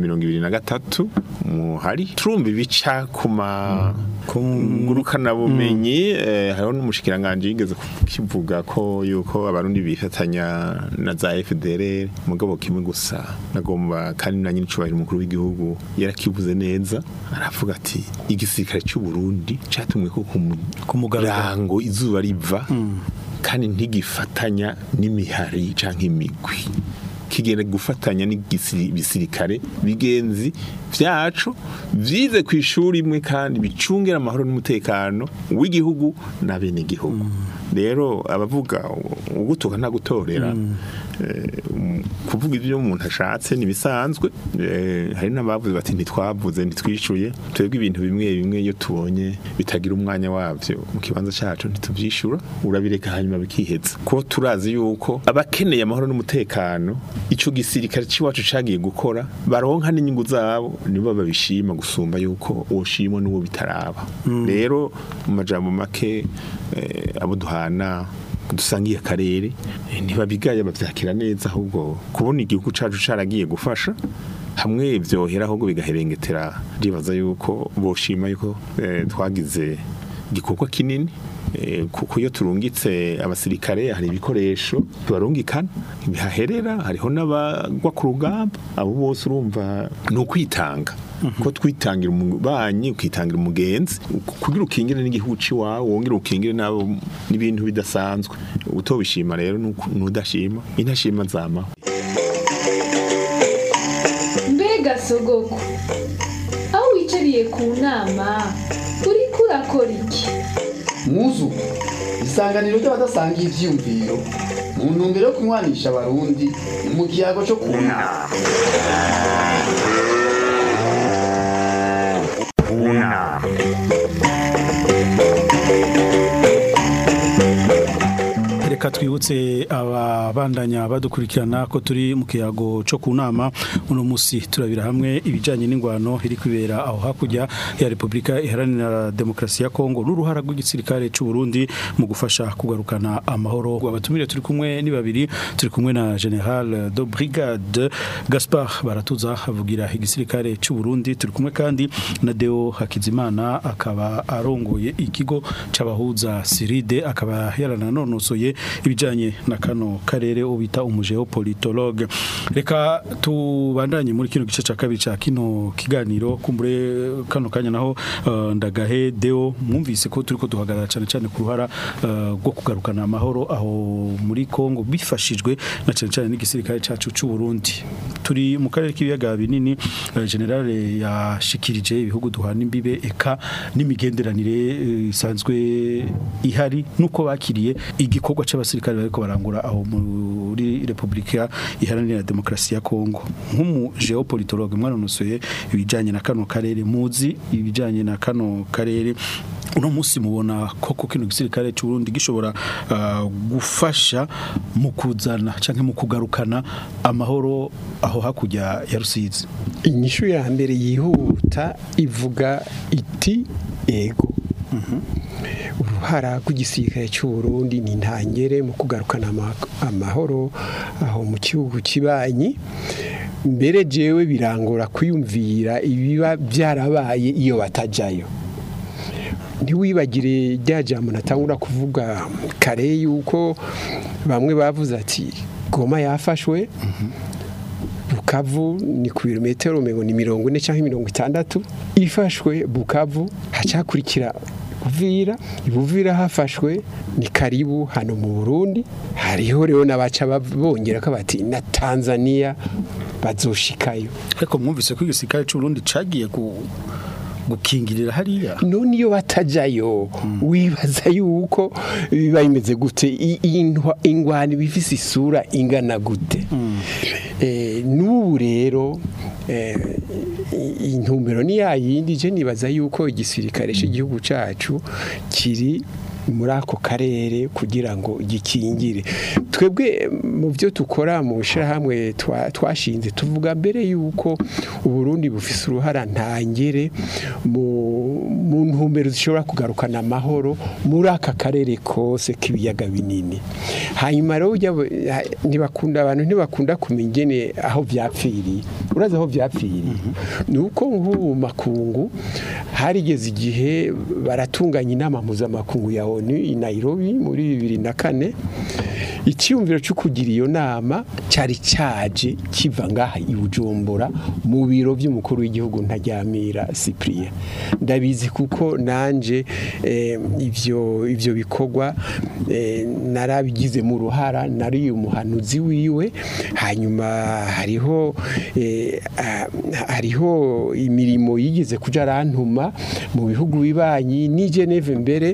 Speaker 3: M23 muhari turumva ibica kuma ngurukana bumenyi eh, hariho n'umushikiranganje yigeze kivuga ko yuko abarundi bifatanya na za FDLR mugabo kimwe gusa nagomba kandi na nyine cubahira umukuru w'igihugu yarakivuze neza aravuga ati igisirikare cy'u Burundi catumwe ko
Speaker 2: Ku mugaragaro.
Speaker 3: murango izuba riva kandi ntigifatanya n'imihari canke imigwi kigenda gufatanya n'ibisirikare bigenzi vyacu vyize ku ishuri imwe kandi bicungera amahoro n'umutekano w'igihugu na bene igihugu rero abavuga ugutuka nta gutorera eh, um, kuvuga ibyo umuntu ashatse nibisanzwe eh, hari n'abavuze bati ntitwavuze ntitwishuye twebwe ibintu bimwe bimwe iyo tubonye bitagira umwanya wavyo mu kibanza cacu ntituvyishura urabireka hanyuma bikiheza ko turazi yuko abakeneye amahoro n'umutekano ico gisirikare c'iwacu cagiye gukora baronka n'inyungu zabo nibo babishima gusumba yuko uwoshimwa n'uwo bitaraba rero mu majambo make eh, abo duhana dusangiye akarere eh, ntibabigaya bavyakira neza ahubwo kubona igihugu cacu caragiye gufasha hamwe vyohera ahubwo bigaherengetera ribaza yuko boshima yuko eh, twagize igikorwa kinini Eh, kuko iyo turungitse abasirikare hari ibikoresho tubarungikana bihaherera hariho n'abagwa ku rugamba abo bose urumva ni ukwitanga ko twitangira umubanyi ukitangira umugenzi kugira ukingire n'igihugu ciwawe wongere ukingire nabo n'ibintu bidasanzwe utobishima rero nuko- nudashima intashima zamaho
Speaker 5: mbega sogoko aho wicariye ku nama uriko urakora iki
Speaker 6: muzu isanganiro ry'abadasangiye ivyiyumviro mu ntumbero yo kunywanisha abarundi mu kiyago cyo kunama
Speaker 1: Una.
Speaker 2: reka twibutse ababandanya badukurikirana ko turi mu kiyago cyo ku nama uno musi turabira hamwe ibijanye n'ingwano iri kwibera aho hakurya ya Republika Iharanira Demokarasi ya Kongo n'uruhara rw'igisirikare cy'u Burundi mu gufasha kugarukana amahoro abatumire turi kumwe ni babiri turi kumwe na General de Brigade Gaspard Baratuza avugira igisirikare cy'u Burundi turi kumwe kandi na Deo Hakizimana akaba arongoye ikigo c'abahuza Siride akaba yarananonosoye ibijanye na kano karere ubita umugeopolitologue reka tubandanye muri kino gice ca kabiri ca kino kiganiro kumbure kano kanya naho uh, ndagahe Deo mwumvise ko turiko duhagarara cane cane ku ruhara uh, rwo kugarukana amahoro aho muri Kongo bifashijwe na cane cane n'igisirikare cacu c'u Burundi turi mu karere k'ibiyaga binini uh, general yashikirije ibihugu duhana imbibe eka n'imigenderanire eh, isanzwe ihari nuko bakiriye igikorwa c'abasirikare bariko barangura aho muri Republika Iharanira Demokarasi ya Kongo nk'umu geopolitologue mwanonosoye ibijanye na kano karere muzi ibijanye na kano karere uno musi mubona koko kino gisirikare cy'u Burundi gishobora uh, gufasha mu kuzana canke mu kugarukana amahoro aho hakurya ya Rusizi
Speaker 4: inyishu ya mbere yihuta ivuga iti ego uruhara rw'igisirikare cy'u Burundi ni ntangere mu kugarukana ama- amahoro aho mu gihugu kibanyi mbere jewe birangora kwiyumvira ibiba byarabaye iyo batajayo ntiwibagire rya jambo natangura kuvuga kare yuko bamwe bavuze ati goma yafashwe bukavu ni ku birometero mirongo ni mirongo ine cyangwa mirongo itandatu ifashwe bukavu hacakurikira Uvira ibuvira hafashwe ni karibu hano mu Burundi hariho rero n'abaca bongera ko bati na Tanzania bazoshikayo
Speaker 2: ariko mwumvise ko igisirikare cy'u Burundi cagiye ku gukingirira hariya
Speaker 4: none iyo batajayo wibaza yuko biba bimeze gute I- intwa- ingwani bifise isura ingana gute Eh, n'ubu rero eh, i- intumbero ni yayindi je nibaza yuko igisirikare cy'igihugu cacu kiri muri ako karere kugira ngo gikingire twebwe mu byo tukora mu hamwe twashinze tuvuga mbere yuko uburundi bufise uruhara ntangere mu mu ntumbero zishobora kugarukana amahoro muri aka karere kose k'ibiyaga binini hanyuma rero ujya ha- ntibakunda abantu ntibakunda kumenya ingene aho byapfiriye urazi aho byapfiriye ni uko nk'ubu makungu harigeze igihe baratunganya inama mpuzamakungu ya onu i Nairobi muri bibiri na kane icyiyumviro cyo kugira iyo nama cyari cyaje kiva ngaha i Bujumbura mu biro by'umukuru w'igihugu ntajyamira Cyprien ndabizi kuko nanje eh, ivyo ivyo bikorwa eh, narabigize mu ruhara nari umuhanuzi wiwe hanyuma hariho eh, ah, hariho imirimo yigeze kuja arantuma mu bihugu bibanyi ni Geneve mbere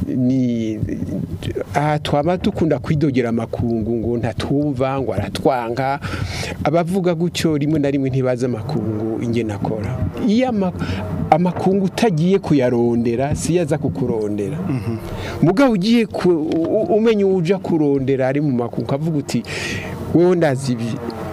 Speaker 4: ni aha twaba dukunda kwidogera amakungu ngo ntatwumva ngo aratwanga abavuga gutyo rimwe na rimwe ntibaza amakungu ingene akora iyo ama- amakungu utagiye kuyarondera siyo aza kukurondera mugabo ugiye ku- u- u- umenya uja kurondera ari mu makungu ukavuga uti wowe ndazi ibi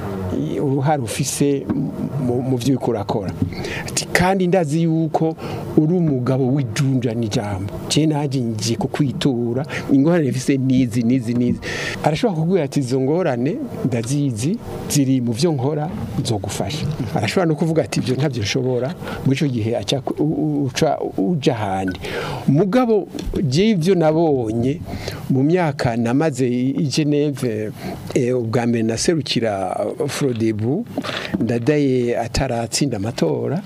Speaker 4: uruhare ufise mu- mu byo uriko urakora Ati, kandi ndazi yuko uri umugabo w'ijunja n'ijambo je naje ngiye kukwitura ingorane mfise nizi nizi nizi arashobora kukubwira ati izo ngorane ndazizi ziri mu byo nkora nzogufasha arashobora no kuvuga ati ibyo ntabyo nshobora muri icyo gihe aca ku- u- u- uca uja ahandi mugabo je ibyo nabonye mu myaka namaze i i Geneve eh, ubwa mbere naserukira Frodebu ndadaye ataratsinda amatora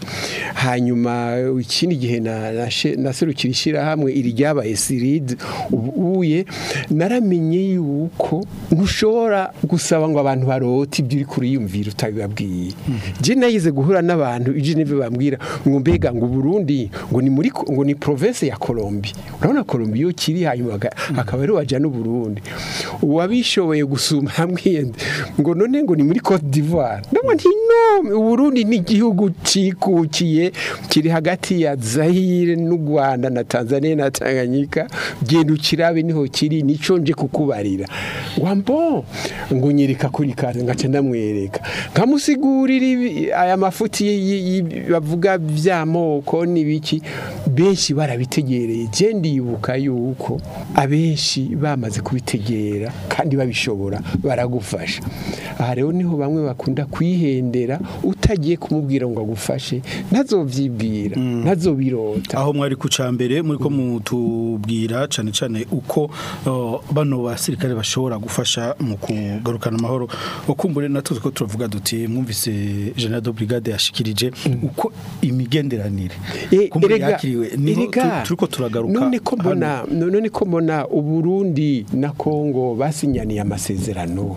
Speaker 4: hanyuma ikindi gihe na- nashe- naserukira ishyirahamwe iri ryabaye siride ubuye naramenye yuko ntushobora gusaba ngo abantu barote ibyo uri kuriyumvira utabibabwiye je nayize guhura n'abantu i Geneve bambwira ngo mbega ngo Burundi ngo ni muri ngo ni province ya Colombie urabona Colombie yo kiri hanyuma aga- akaba ari waja n'u Burundi uwabishoboye gusuma hamwe ngo none ngo ni muri Cote d'Ivoire ndabona nti no Burundi ni igihugu cikukiye kiri hagati ya Zaire n'u Rwanda na Tanzania na Tanganyika genda ukirabe niho kiri nico nje kukubarira wambo ngo nyereka kuri kaze ngaca ndamwereka nkamusigurira ibi- aya mafuti y- y- y- bavuga by'amoko n'ibiki benshi barabitegereye je ndibuka yuko abenshi bamaze kubitegera kandi babishobora baragufasha aha rero niho bamwe bakunda kwihendera utagiye kumubwira ngo agufashe ntazovyibwira ntazobirota
Speaker 2: aho mwari ku cambere muri ko mutubwira cyane cyane uko uh, bano basirikare bashobora gufasha mu kugarukana amahoro ukumbure natuzi ko turavuga duti mwumvise General de Brigade yashikirije uko imigenderanire
Speaker 4: Eh,
Speaker 2: kumbure
Speaker 4: erega-
Speaker 2: yakiriwe niho
Speaker 4: erega,
Speaker 2: tu- turiko turagaruka
Speaker 4: none ko
Speaker 2: hano.
Speaker 4: mbona none ko mbona uburundi na kongo basinyaniye amasezerano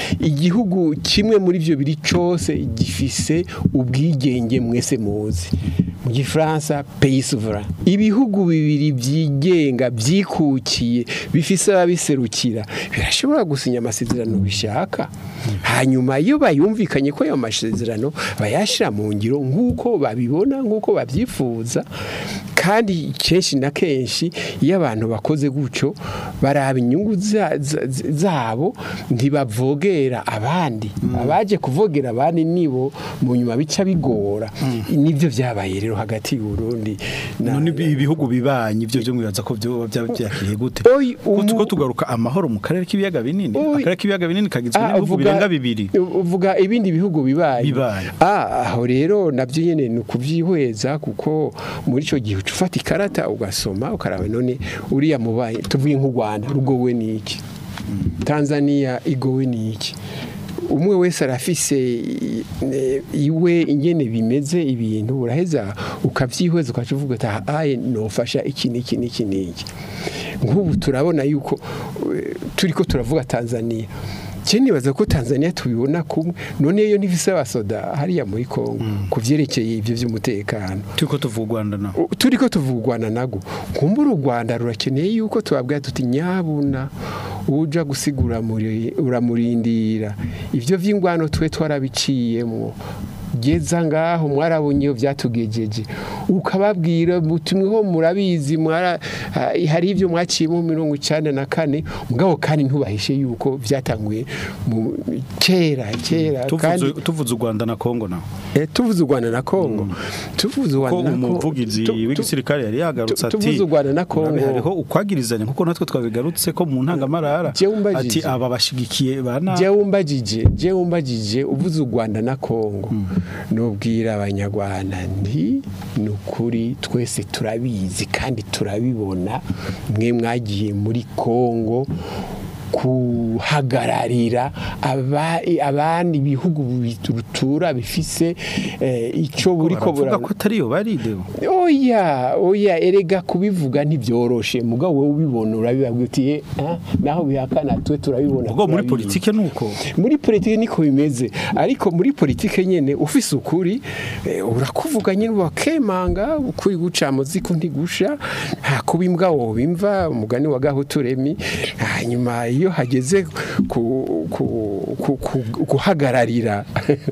Speaker 4: igihugu kimwe muri byo biri cyose gifise ubwigenge mwese muzi mu gifaransa pays souverain ibihugu bibiri byigenga byikukiye bifise ababiserukira birashobora gusinya amasezerano bishaka hanyuma iyo bayumvikanye ko ayo masezerano bayashira mu ngiro nk'uko babibona nk'uko babyifuza kandi kenshi na kenshi iyo abantu bakoze gutyo baraba inyungu za- za- zabo ntibavogera abandi abaje kuvogera abandi nibo mu nyuma bica bigora nibyo byabaye rero hagati y'uburundi na-
Speaker 2: none ibi- ibihugu bibanyi ibyo byo mwibaza ko byo byaba byakiriye gute
Speaker 4: Oyi,
Speaker 2: ko
Speaker 4: umu-
Speaker 2: tuko tugaruka amahoro mu karere k'ibiyaga binini
Speaker 4: Oyi.
Speaker 2: akarere k'ibiyaga binini kagizwe
Speaker 4: Ah,
Speaker 2: n'ibihugu
Speaker 4: uvuga-
Speaker 2: birenga bibiri
Speaker 4: uvuga ibindi bihugu bibaye
Speaker 2: Bibaye.
Speaker 4: ah aho rero nabyo nyene ni ukuvyihweza kuko muri ico gihe uca ufata ikarata ugasoma ukaraba none uriya mubaye tuvuye nk'u Rwanda rugowe niki Tanzania igowe niki umwe wese arafise i- e, iwe ingene bimeze ibintu uraheza ukavyihweza ukaca uvuga ati "Ah, aye nofasha iki n'iki n'iki n'iki nk'ubu turabona yuko eh, turiko turavuga Tanzania Je nibaza ko Tanzania tubibona kumwe none yo ntifise abasoda hariya muri Kongo kuvyerekeye ivyo vy'umutekano
Speaker 2: turiko tuvuga u Rwanda naho
Speaker 4: U- turiko tuvuga u Rwanda nago kumbura u Rwanda rurakeneye yuko tubabwira tuti nyabuna uja gusigura muri uramurindira ivyo vy'ingwano twe twarabiciyemwo geza ngaho mwarabonye iyo byatugejeje ukababwira mutumweho murabizi mwara ha- hari ibyo mwaciyemo mirongo icana na kane mugabo kandi ntubahishe yuko byatanguye mu kera kera kandi
Speaker 2: tuvuze tuvuze u Rwanda na Kongo naho
Speaker 4: Eh, tuvuze u Rwanda na Kongo tuvuze u
Speaker 2: ko
Speaker 4: Rwanda na Kongo
Speaker 2: umuvugizi
Speaker 4: tu- tu-
Speaker 2: w'igisirikare yari yagarutse
Speaker 4: tu-
Speaker 2: ati
Speaker 4: tuvuze u Rwanda na Kongo.
Speaker 2: "Murabe, hariho ukwagirizanya kuko natwe twabigarutse ko mu ntangamarara
Speaker 4: Jewe umbajije.
Speaker 2: ati aba bashigikiye bana
Speaker 4: jewe umbajije jewe umbajije uvuze u Rwanda na Kongo nubwira abanyarwanda nti ni ukuri twese turabizi kandi turabibona mwe mwagiye muri Kongo kuhagararira aba- abandi bihugu bitura bifise eh, ico buriko
Speaker 2: baravuga
Speaker 4: bura
Speaker 2: ko atari yo bari deo
Speaker 4: oya oya erega kubivuga ntibyoroshe mugabo wowe ubibona urabibabwira uti "Eh, ah, naho bihakana twe turabibona
Speaker 2: ubwo muri
Speaker 4: turabizi."
Speaker 2: politike nuko
Speaker 4: muri politike niko bimeze ariko muri politike nyene ufise ukuri eh, urakuvuga nyene wakemanga ukuri guca muziko ntigusha ha kuba imbwa wobimva umugani wa gahuturemi hanyuma iyo hageze ku- ku- ku- ku- guhagararira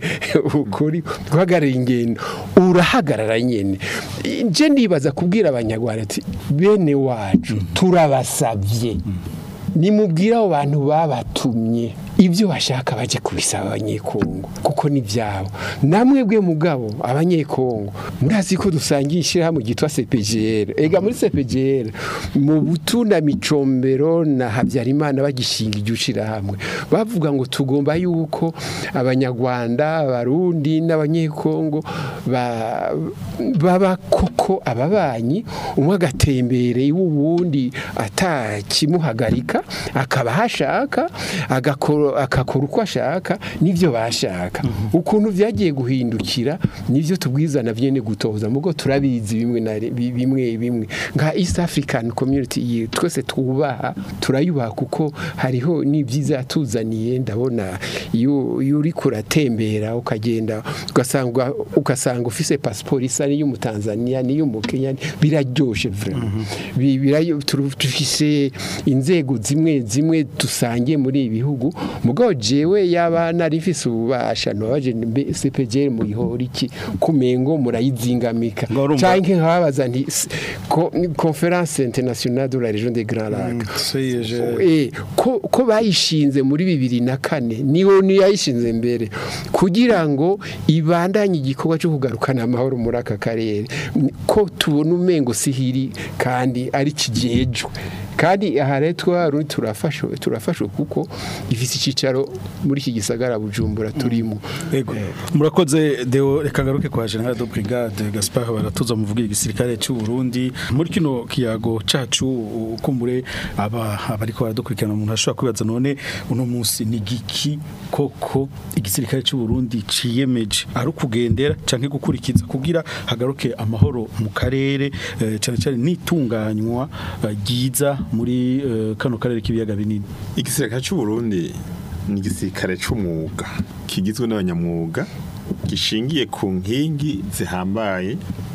Speaker 4: ukuri guhagararira ingendo urahagarara nyene nje nibaza kubwira abanyarwanda ati bene wacu turabasavye nimubwire abo bantu babatumye ibyo bashaka baje kubisaba abanyekongo kuko ni byabo namwe bwe mugabo abanyekongo murazi ko dusangiye ishyirahamwe ryitwa CPGR ega muri CPGR mu butuna micombero na Habyarimana bagishinga iryo shirahamwe bavuga ngo tugomba yuko abanyarwanda abarundi n'abanyekongo ba- baba koko ababanyi umwe agatembere iwuwundi atakimuhagarika akaba hashaka agakora akakora uko ashaka nivyo bashaka ukuntu vyagiye guhindukira nivyo tubwizana vyene gutoza mugo turabizi bimwe na bi- bimwe bimwe nka East African Community iyi twese twubaha turayubaha kuko hariho n'ibyiza yatuzaniye ndabona iyo iyo uri kuratembera ukagenda ugasanga ugasanga ufise passport isa n'iy'umutanzania n'iy'umukenya biraryoshe vraiment Bi- birayo- turu- dufise inzego zimwe zimwe dusangiye muri ibi bihugu mugabo jewe yaba narifise ububasha nobaje mbe CPG mu gihora iki kumengo murayizingamika
Speaker 2: Ngo urumva-
Speaker 4: canke nkababaza nti s- ko- conférence internationale de la région des Grands Lacs Eh, ko ko bayishinze muri bibiri na kane niho niyayishinze mbere kugira ngo ibandanye igikorwa cyo kugarukana amahoro muri aka karere N- ko tubona umengo sihiri kandi ari kijejwe kandi aha rero twarundi turafashwe turafashwe kuko ifite icyicaro muri iki gisagara bujumbura turimo
Speaker 2: Ego. Murakoze Deo reka garuke kwa General de Brigade Gaspard baratuza muvugira igisirikare cy'u Burundi muri kino kiyago cacu ukumbure aba abariko baradukurikirana umuntu ashobora kwibaza none uno munsi ni giki koko igisirikare cy'u Burundi ciyemeje ari ukugendera canke gukurikiza kugira hagaruke amahoro mu karere eh, cyane cyane nitunganywa eh, ryiza muri eh, kano karere k'ibiyaga binini
Speaker 3: igisirikare cy'u Burundi ni igisirikare c'umwuga kigizwe n'abanyamwuga gishingiye ku nkingi zihambaye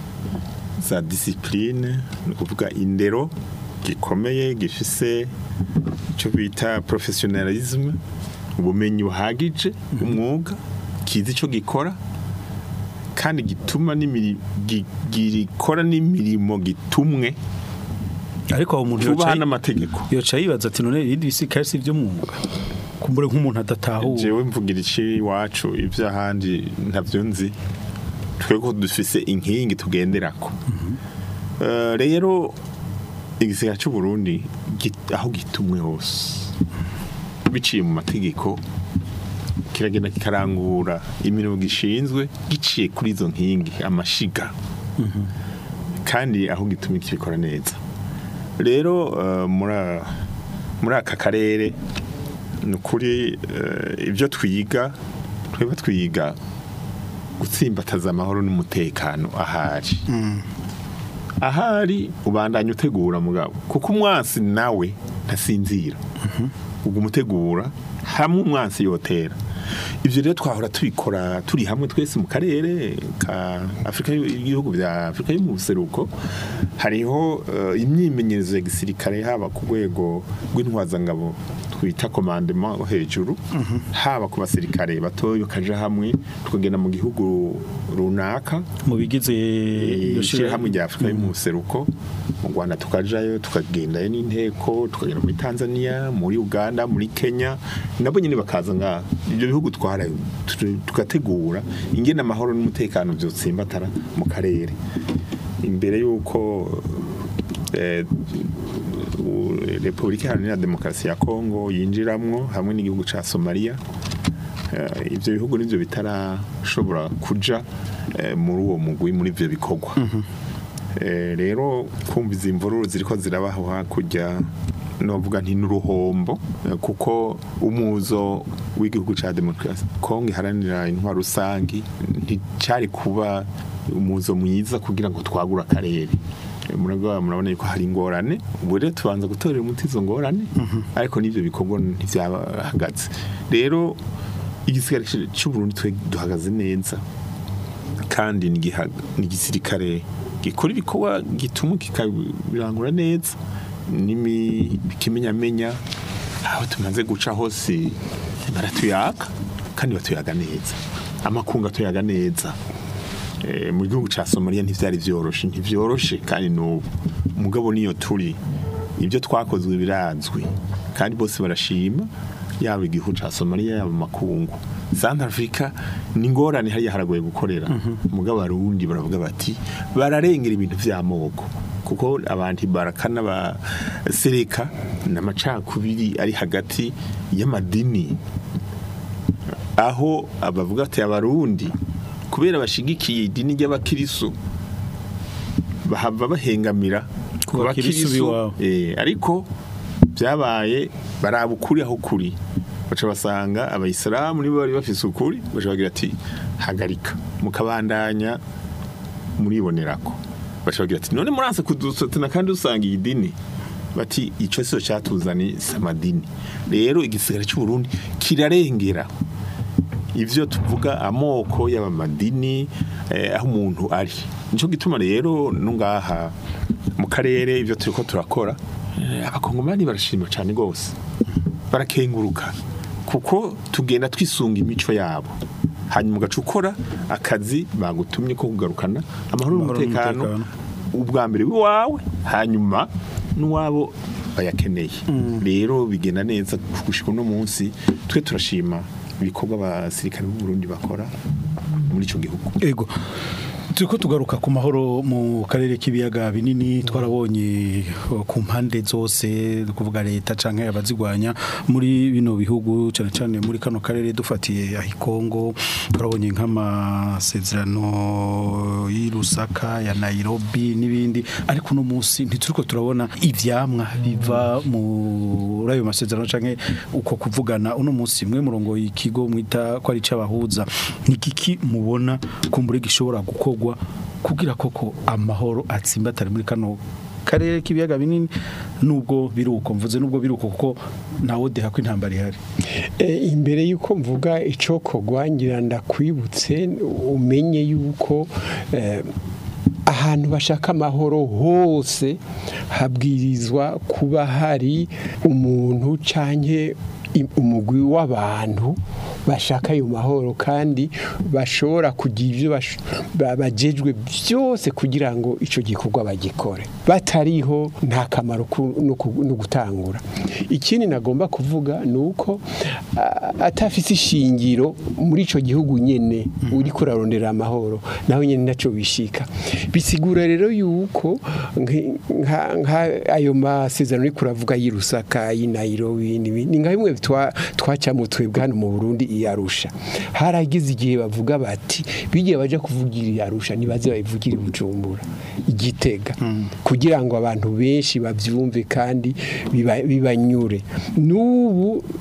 Speaker 3: za disipurine ni ukuvuga indero gikomeye gifise icyo bita professionalism ubumenyi buhagije bw'umwuga kizi icyo gikora kandi gituma n'imiri- gi- gikora n'imirimo gitumwe
Speaker 2: ariko aho umuntu
Speaker 3: tubaha
Speaker 2: yoca-
Speaker 3: n'amategeko
Speaker 2: yoca yibaza ati none ibindi bisikare si iby'umwuga kumbure nk'umuntu adatahura
Speaker 3: jewe mvugira iki iwacu iby'ahandi ntabyo nzi twebwe dufise inkingi tugenderako Eh, rero igisirikare cy'u Burundi git- aho gitumwe hose biciye mu mategeko kiragenda kikarangura imirimo gishinzwe giciye kuri izo nkingi amashiga kandi aho gitumye kibikora neza rero eh, muri a- muri aka karere ni ukuri eh, ibyo twiga tweba twiga gutsimbataza amahoro n'umutekano ahari ahari ubandanya utegura mugabo kuko umwansi nawe ntasinzira ubwo umutegura hamwe umwansi yotera ibyo rero twahora tubikora turi hamwe twese mu karere ka afurika y'ibihugu bya afurika yo mu buseruko hariho eh, imyimenyerezo ya gisirikare haba ku rwego rw'intwazangabo twita komandema hejuru haba ku basirikare batoya ukaja hamwe tukagenda mu gihugu runaka
Speaker 2: mu bigize iryo
Speaker 3: ishyirahamwe rya afurika yo mu buseruko mu rwanda tukajayo tukagendayo n'inteko tukagenda muri tanzania muri uganda muri kenya nabo nyine bakaza ngaha ibyo bihugu twara tu- tugategura ingene amahoro n'umutekano byotsimbatara mu karere imbere y'uko eh, u- repubulika iharanira demokarasi ya kongo yinjiramwo hamwe n'igihugu ca somaliya Eh, ibyo bihugu nibyo bitarashobora kuja eh, muri uwo mugwi muri ibyo bikorwa Eh, rero kumva izi mvururu ziriko zirabaho hakurya novuga nti n'uruhombo eh, kuko umuzo w'igihugu ca demokarasi kongo iharanira intwaro rusangi nticari kuba umuzo mwiza kugira ngo twagure akarere Eh, murabona murabona yuko hari ingorane ubu rero tubanza gutorera umuti izo ngorane ariko n'ibyo bikorwa ntibyahagaze rero igisigare cy'u Burundi twe duhagaze neza kandi ni igiha- ni igisirikare gikora ibikorwa gituma kikabirangura neza n'imi- kimenyamenya aho tumaze guca hose baratuyaga kandi batuyaga neza amakungu atuyaga neza Eh, mu gihugu cya somaliya ntibyari byoroshe ntibyoroshe kandi n'ubu umugabo niyo turi ibyo twakozwe birazwi kandi bose barashima yaba igihugu cya somaliya yaba amakungu santa afurika ni ingorane hariya haragoye gukorera umugabo arundi baravuga bati bararengera ibintu by'amoko kuko abantu barakana basereka n'amacakubiri ari hagati y'amadini aho abavuga ati abarundi kubera bashigikiye idini ry'abakirisu bahava bahengamira
Speaker 2: Ku bakirisu b'iwabo.
Speaker 3: eh, ariko byabaye baraba ukuri aho kuri baca basanga abayisilamu nibo bari bafise ukuri baca bagira ati hagarika mukabandanya muribonerako baca bagira ati none muranse kudusotana kandi usanga iyi dini bati ico sico catuzani samadini rero igisigara cy'u Burundi kirarengera ivyo tuvuga amoko y'abamadini eh, aho umuntu ari nico gituma rero nungaha mu karere ivyo turiko turakora eh, abakongomani barashima cyane gose barakenguruka kuko tugenda twisunga imico yabo hanyuma ugaca ukora akazi bagutumye ko kugarukana amahoro
Speaker 2: Amahoro
Speaker 3: n'umutekano
Speaker 2: n'umutekano.
Speaker 3: ubwa mbere w'iwawe hanyuma n'uwabo bayakeneye rero bigenda neza gushika uno munsi twe turashima ibikorwa abasirikare b'u Burundi bakora muri ico gihugu
Speaker 2: ego turiko tugaruka ku mahoro mu karere k'ibiyaga binini twarabonye uh, ku mpande zose ni kuvuga leta canke abazigwanya muri bino bihugu cyane cyane muri kano karere dufatiye aho Kongo twarabonye nk'amasezerano y'i Lusaka ya Nairobi n'ibindi ariko uno munsi ntituriko turabona ivyamwa biva muri ayo masezerano canke uko kuvugana uno munsi mwe murongo ikigo mwita ko ari c'abahuza ni kiki mubona kumbure gishobora gukorwa kugira koko amahoro atsimbatare muri kano karere k'ibiyaga binini nubwo biruko mvuze nubwo biruko kuko nawo deha ko intambara ihari
Speaker 4: Eh, imbere yuko mvuga icokogwa ngira ndakwibutse umenye yuko eh, ahantu bashaka amahoro hose habwirizwa kuba hari umuntu canke i- umugwi w'abantu bashaka ayo mahoro kandi bashobora kugira ibyo bash- ba- bajejwe byose kugira ngo icyo gikorwa bagikore batariho nta kamaro ku- no ku- no gutangura ikindi nagomba kuvuga ni uko a- atafise ishingiro muri icyo gihugu nyine uri kurarondera amahoro nawe nyine nacyo bishika bisigura rero yuko nki- nka- nka ayo masezerano uri kuravuga y'i Lusaka y'i Nairobi n'ibindi, ni nka bimwe twa- twacamwe twebwe hano mu Burundi i Arusha haragize igihe bavuga bati bigiye baje kuvugira i Arusha nibaze babivugire i Bujumbura igitega kugira ngo abantu benshi bavyumve kandi biba- bibanyure n'ubu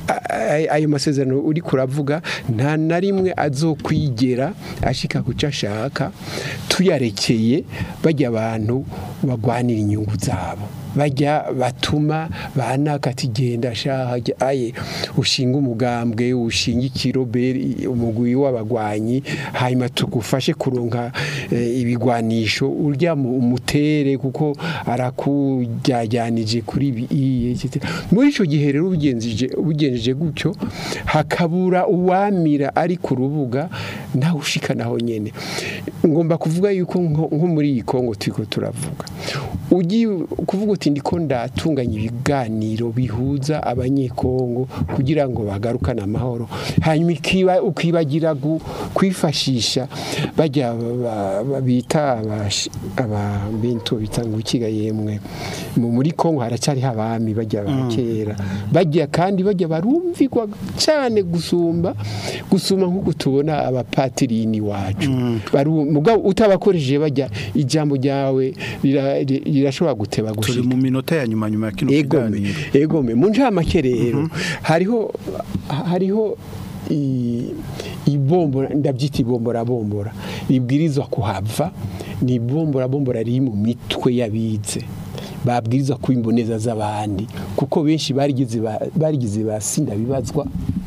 Speaker 4: a- ayo masezerano uri kuravuga nta na rimwe azokwigera ashika ku cyo ashaka tuyarekeye bajya abantu bagwanira inyungu zabo bajya batuma banaka ati genda shaha jya- aye ushinga umugambwe ushinga ikiroberi umugwi w'abagwanyi hanyuma tugufashe kuronka eh, ibigwanisho urya mu- umutere kuko arakujyajyanije kuri ibi iye, etc. muri ico gihe rero ubigenjeje ubigenjeje gutyo hakabura uwamira ari ku rubuga nawe ushika naho nyene ngomba kuvuga yuko nko nko muri iyi Kongo turiko turavuga ugiye kuvuga uti ndiko ndatunganya ibiganiro bihuza abanyekongo kugira ngo bagarukane amahoro hanyuma ikiba- ukibagira gu- kwifashisha bajya ba- ba- bita abashi- ababintu bita ngo ikiga yemwe mu- muri Kongo haracyari abami bajya ba kera bajya kandi bajya barumvirwa cyane gusumba gusuma nk'uko tubona abapatirini wacu Baru- mugabo utabakoresheje bajya ijambo ryawe rira- ri- rirashobora guteba
Speaker 2: turi
Speaker 4: gushika
Speaker 2: mu minota ya nyuma nyuma ya kino
Speaker 4: egome
Speaker 2: kiganiro
Speaker 4: egome mu ncamake rero hariho hariho i- ibombora ndabyita ibombora bombora ribwirizwa kuhava ni ibombora bombora riri mu mitwe y'abize babwirizwa kuba imboneza z'abandi kuko benshi barigize ba- barigize basinda bibazwa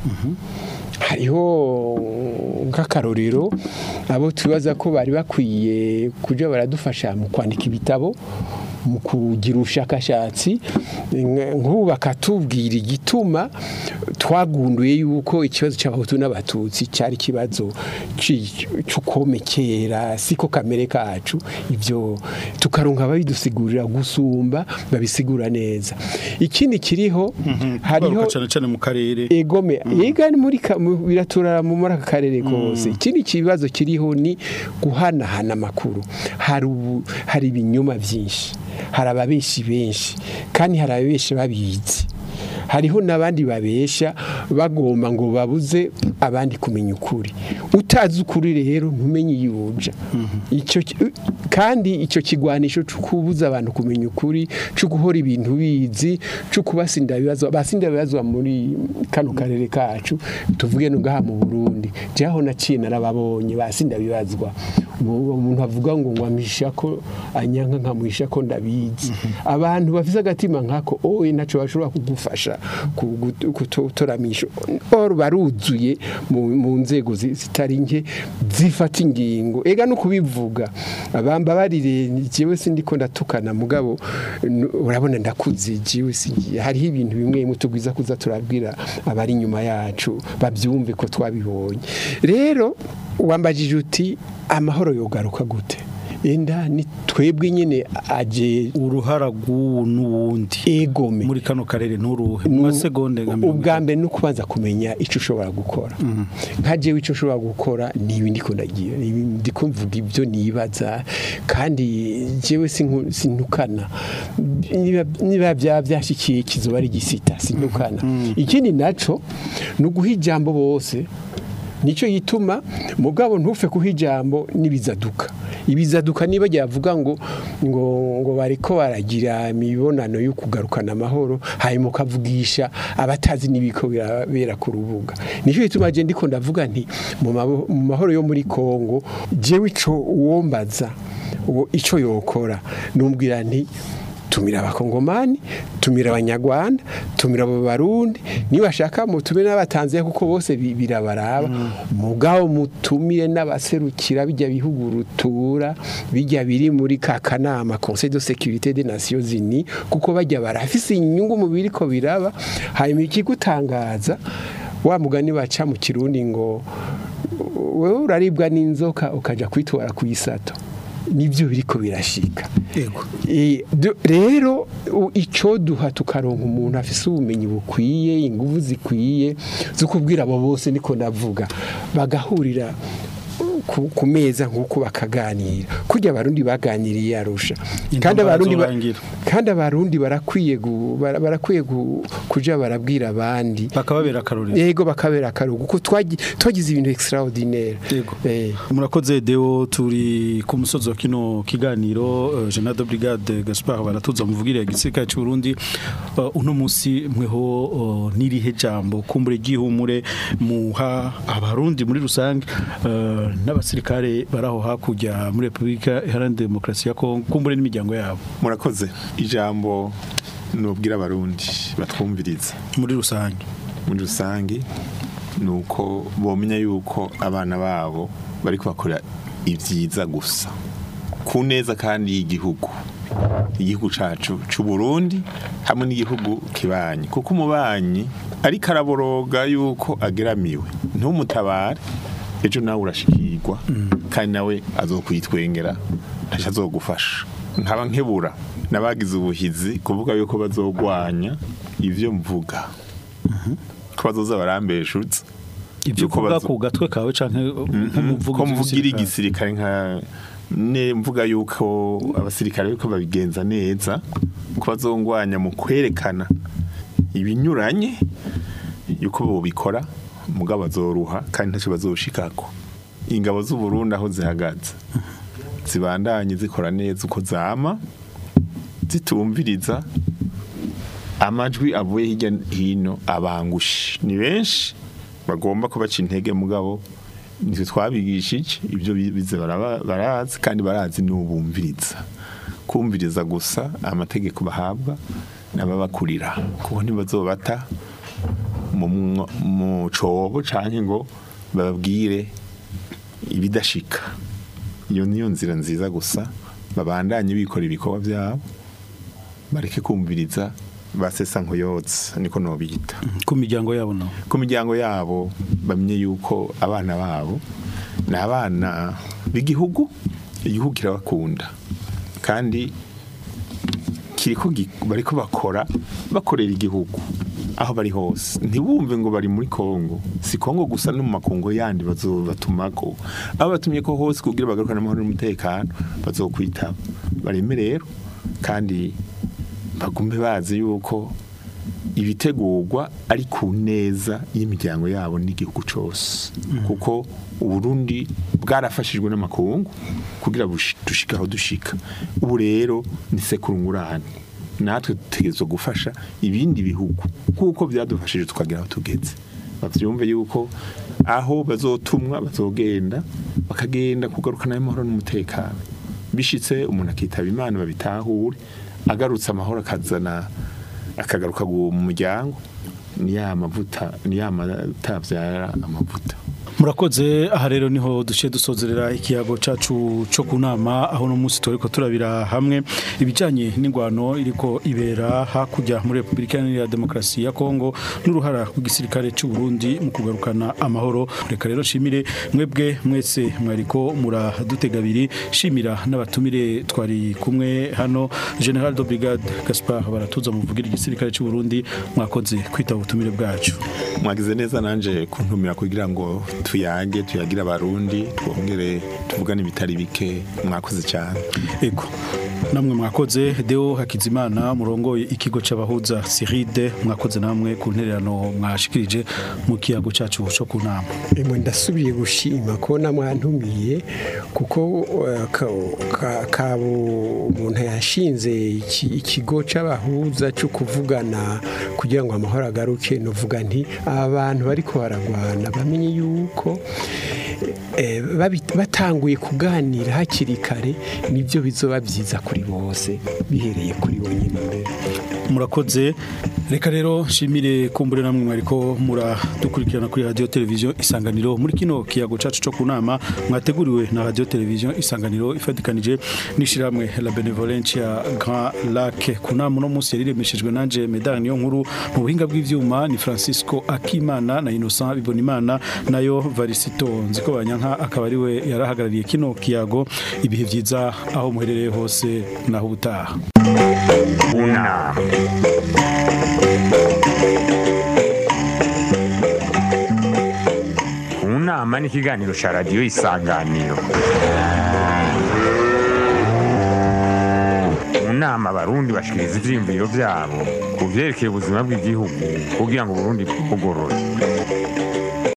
Speaker 4: hariho nk'akarorero abo tubaza ko bari bakwiye kujya baradufasha mu kwandika ibitabo mu kugira ubushakashatsi nk- nk'ubu bakatubwira igituma twagunduye yuko ikibazo cy'abahutu n'abatutsi cyari ikibazo ci- cy'ukomekera siko kamere kacu ibyo tukaronka ababidusigurira gusumba babisigura neza ikindi kiriho hariho
Speaker 2: Twaruka cane cane mu karere
Speaker 4: egome yega ni muri ka- mu- biraturara mu muri aka karere kose ikindi kibazo kiriho ni guhanahana amakuru hari ubu hari ibinyoma byinshi hari ababeshi benshi kandi hari ababeshi babizi hariho n'abandi babesha bagomba ngo babuze abandi kumenya ukuri utazi ukuri rero ntumenye iyo uja icyo ki- kandi icyo kigwanisho cyo kubuza abantu kumenya ukuri cyo guhora ibintu bizi cyo kubasinda ibibazo basinda ibibazo muri kano karere kacu tuvuge no ngaha mu Burundi jaho naciye narababonye basinda bibazwa Ubu- umuntu avuga ngo ngwamisha ko anyanka nkamuhisha ko ndabizi abantu bafise agatima nkako oye naco bashobora kugufasha kutoramisha or baruzuye mu mu nzego zi- zitari nke zifata ingingo ega no kubivuga abamba barire jewe sindiko ndatukana mugabo n- urabona ndakuze jewe singiye hariho ibintu bimwe bimwe tugwiza kuza turabwira abari inyuma yacu babyumve ko twabibonye rero wambajije uti amahoro yogaruka gute enda ni twebwe nyine aje
Speaker 2: uruhara rw'uwu n'uwundi
Speaker 4: egome
Speaker 2: muri kano karere nturuhe mu masegonde nka mirongo
Speaker 4: ubwa mbere ni ukubanza kumenya icyo ushobora gukora nka jewe icyo ushobora gukora ni ibi ndiko ndagira ni ibi ndiko mvuga ibyo nibaza kandi jewe sinku- sintukana niba niba byaba byashyikiye kizoba ari igisita sintukana ikindi naco ni uguha ijambo bose nicyo gituma mugabo ntufe kuha ijambo n'ibizaduka ibizaduka niba yavuga ngo ngo ngo bariko baragira imibonano yo kugarukana amahoro hanyuma ukavugisha abatazi n'ibiko birabera ku rubuga nicyo gituma je ndiko ndavuga nti mu mabo- mu mahoro yo muri Kongo jewe ico uwombaza uwo ico yokora numbwira nti tumira abakongomani tumira abanyarwanda tumira abo barundi niba mutumire n'abatanzania kuko bose bi- birabaraba mugabo mutumire n'abaserukira bijya bihugu rutura bijya biri muri ka kanama conseil de sécurité des nations unies kuko bajya barafise inyungu mu biriko biraba hanyuma ikigutangaza wa mugani baca mu kirundi ngo wewe uraribwa n'inzoka ukaja kwitwara ku isato nibyo biriko birashika
Speaker 2: Yego.
Speaker 4: Eh, du- rero u- icyo duha tukaronka umuntu afise ubumenyi bukwiye ingufu zikwiye zo kubwira abo bose niko ndavuga bagahurira ku, ku meza nk'uko bakaganira kurya abarundi baganiriye arusha
Speaker 2: Intambara
Speaker 4: kandi abarundi ba-
Speaker 2: zorangira.
Speaker 4: kandi abarundi barakwiye gu- bara- barakwiye gu- kuja barabwira abandi
Speaker 2: bakababera akarorero
Speaker 4: yego bakabera akaruhuko kuko twagi- twagize ibintu extraordinaire
Speaker 2: Yego.
Speaker 4: Eh.
Speaker 2: murakoze deo turi ku musozi wa kino kiganiro uh, General Brigade Gaspard baratuza muvugire ya gisirikare cy'u Burundi uh, uno musi mweho uh, nirihe jambo kumbure gihumure muha abarundi muri rusange uh, n'abasirikare baraho hakurya muri Republika Iharanira Demokarasi ya Kongo kumbure n'imiryango yabo
Speaker 3: murakoze ijambo nubwira abarundi batwumviriza
Speaker 2: muri rusange
Speaker 3: muri rusange ni uko bomenya yuko abana babo bari kubakora ibyiza gusa ku neza kandi y'igihugu igihugu cacu c'u Burundi hamwe n'igihugu kibanyi kuko umubanyi ariko araboroga yuko ageramiwe ntumutabare ejo nawe urashikirwa kandi nawe azokwitwengera ntacyo azogufasha nkaba nkebura n'abagize ubuhizi kuvuga yuko bazogwanya ivyo mvuga ko bazoza barambeshutse
Speaker 2: ibyo
Speaker 3: Yuko
Speaker 2: kuvuga
Speaker 3: bazo-
Speaker 2: ku gatwe kawe canke nk'umuvugo
Speaker 3: ko mvugira igisirikare nka ne mvuga yuko abasirikare yuko babigenza neza ko bazongwanya mu kwerekana ibinyuranye yuko bobikora mugabo bazoruha kandi ntacyo bazoshikako ingabo z'u Burundi aho zihagaze zibandanye zikora neza uko zama zitumviriza amajwi avuye hirya hino abangushi ni benshi bagomba kubaca intege mugabo nitwe twabigishije ibyo bi- bize baraba- barazi kandi barazi n'ubumviriza kumviriza gusa amategeko bahabwa n'ababakurira kuko ntibazobata mu mwo- mu cobo canke ngo bababwire ibidashika iyo niyo nzira nziza gusa babandanye bikora ibikorwa byabo bareke kumviriza basesa nkuyotse niko nobita
Speaker 2: ku miryango yabo no
Speaker 3: ku miryango yabo bamenye yuko abana babo ni abana b'igihugu igihugu kirabakunda kandi kiriko gi- bariko bakora bakorera igihugu aho bari hose ntibumve ngo bari muri Kongo si Kongo gusa no mu makungo yandi bazobatumako aho batumye ko hose kugira bagarukane amahoro n'umutekano bazokwitaba bareme rero kandi bagume bazi yuko ibitegurwa ari ku neza y'imiryango yabo n'igihugu cyose kuko uburundi bwarafashijwe n'amakungu kugira bushi- dushike aho dushika ubu rero ni sekurungurane natwe dutegerezwa gufasha ibindi bihugu kuko byadufashije tukagera aho tugeze bavyumve yuko aho bazotumwa bazogenda bakagenda kugarukana amahoro n'umutekano bishitse umuntu akitaba imana babitahure agarutse amahoro akazana akagaruka gu- mu muryango ni ya mavuta ni ya mata abyara amavuta
Speaker 2: murakoze aha rero niho duciye dusozerera ikiyago cacu co ku nama aho no munsi turiko turabira hamwe ibijanye n'ingwano iriko ibera hakurya muri Republika Iharanira Demokarasi ya Kongo n'uruhara rw'igisirikare c'u Burundi mu kugarukana amahoro reka rero shimire mwebwe mwese mwariko muradutega abiri shimira n'abatumire twari kumwe hano General de Brigade Gaspard baratuza muvugira igisirikare c'u Burundi mwakoze kwitaba ubutumire bwacu
Speaker 3: mwagize neza nanje kuntumira kugira ngo tuyage tuyagire abarundi twongere tuvugane ibitari bike mwakoze cyane
Speaker 2: Ego. Namwe mwakoze Deo Hakizimana murongoye ikigo c'abahuza Siride mwakoze namwe ku ntererano mwashikirije mu kiyago cacu cyo ku nama.
Speaker 4: Emwe ndasubiye gushima ko namwantumiye kuko eh, ka- ka- kabo umuntu yashinze iki- ikigo c'abahuza cyo kuvugana kugira ngo amahoro agaruke novuga nti aba bantu bariko baragwana bamenye yuko eh, babi- batanguye kuganira hakiri kare nibyo bizoba byiza kuri bose bihereye kuri bonyine mbere
Speaker 2: Murakoze reka rero shimire kumbure namwe mwariko muradukurikirana kuri radio television isanganiro muri kino kiyago cacu cyo ku nama mwateguriwe na radio television isanganiro ifatikanije nishiramwe la benevolencia Grand Lac ku nama no munsi yariremeshejwe nanje medal niyo nkuru mu buhinga bw'ivyuma ni Francisco Akimana na Innocent Bibonimana nayo Varisito nziko banyanka akaba ari we yarahagarariye kino kiyago ibihe vyiza aho muherereye hose naho ubutaha
Speaker 1: Una. Unama ni ikiganiro cya radiyo isanganiro mu nama abarundi bashikiriza ivyiyumviro vyabo ku vyerekeye ubuzima bw'igihugu kugira ngo uburundi bugorore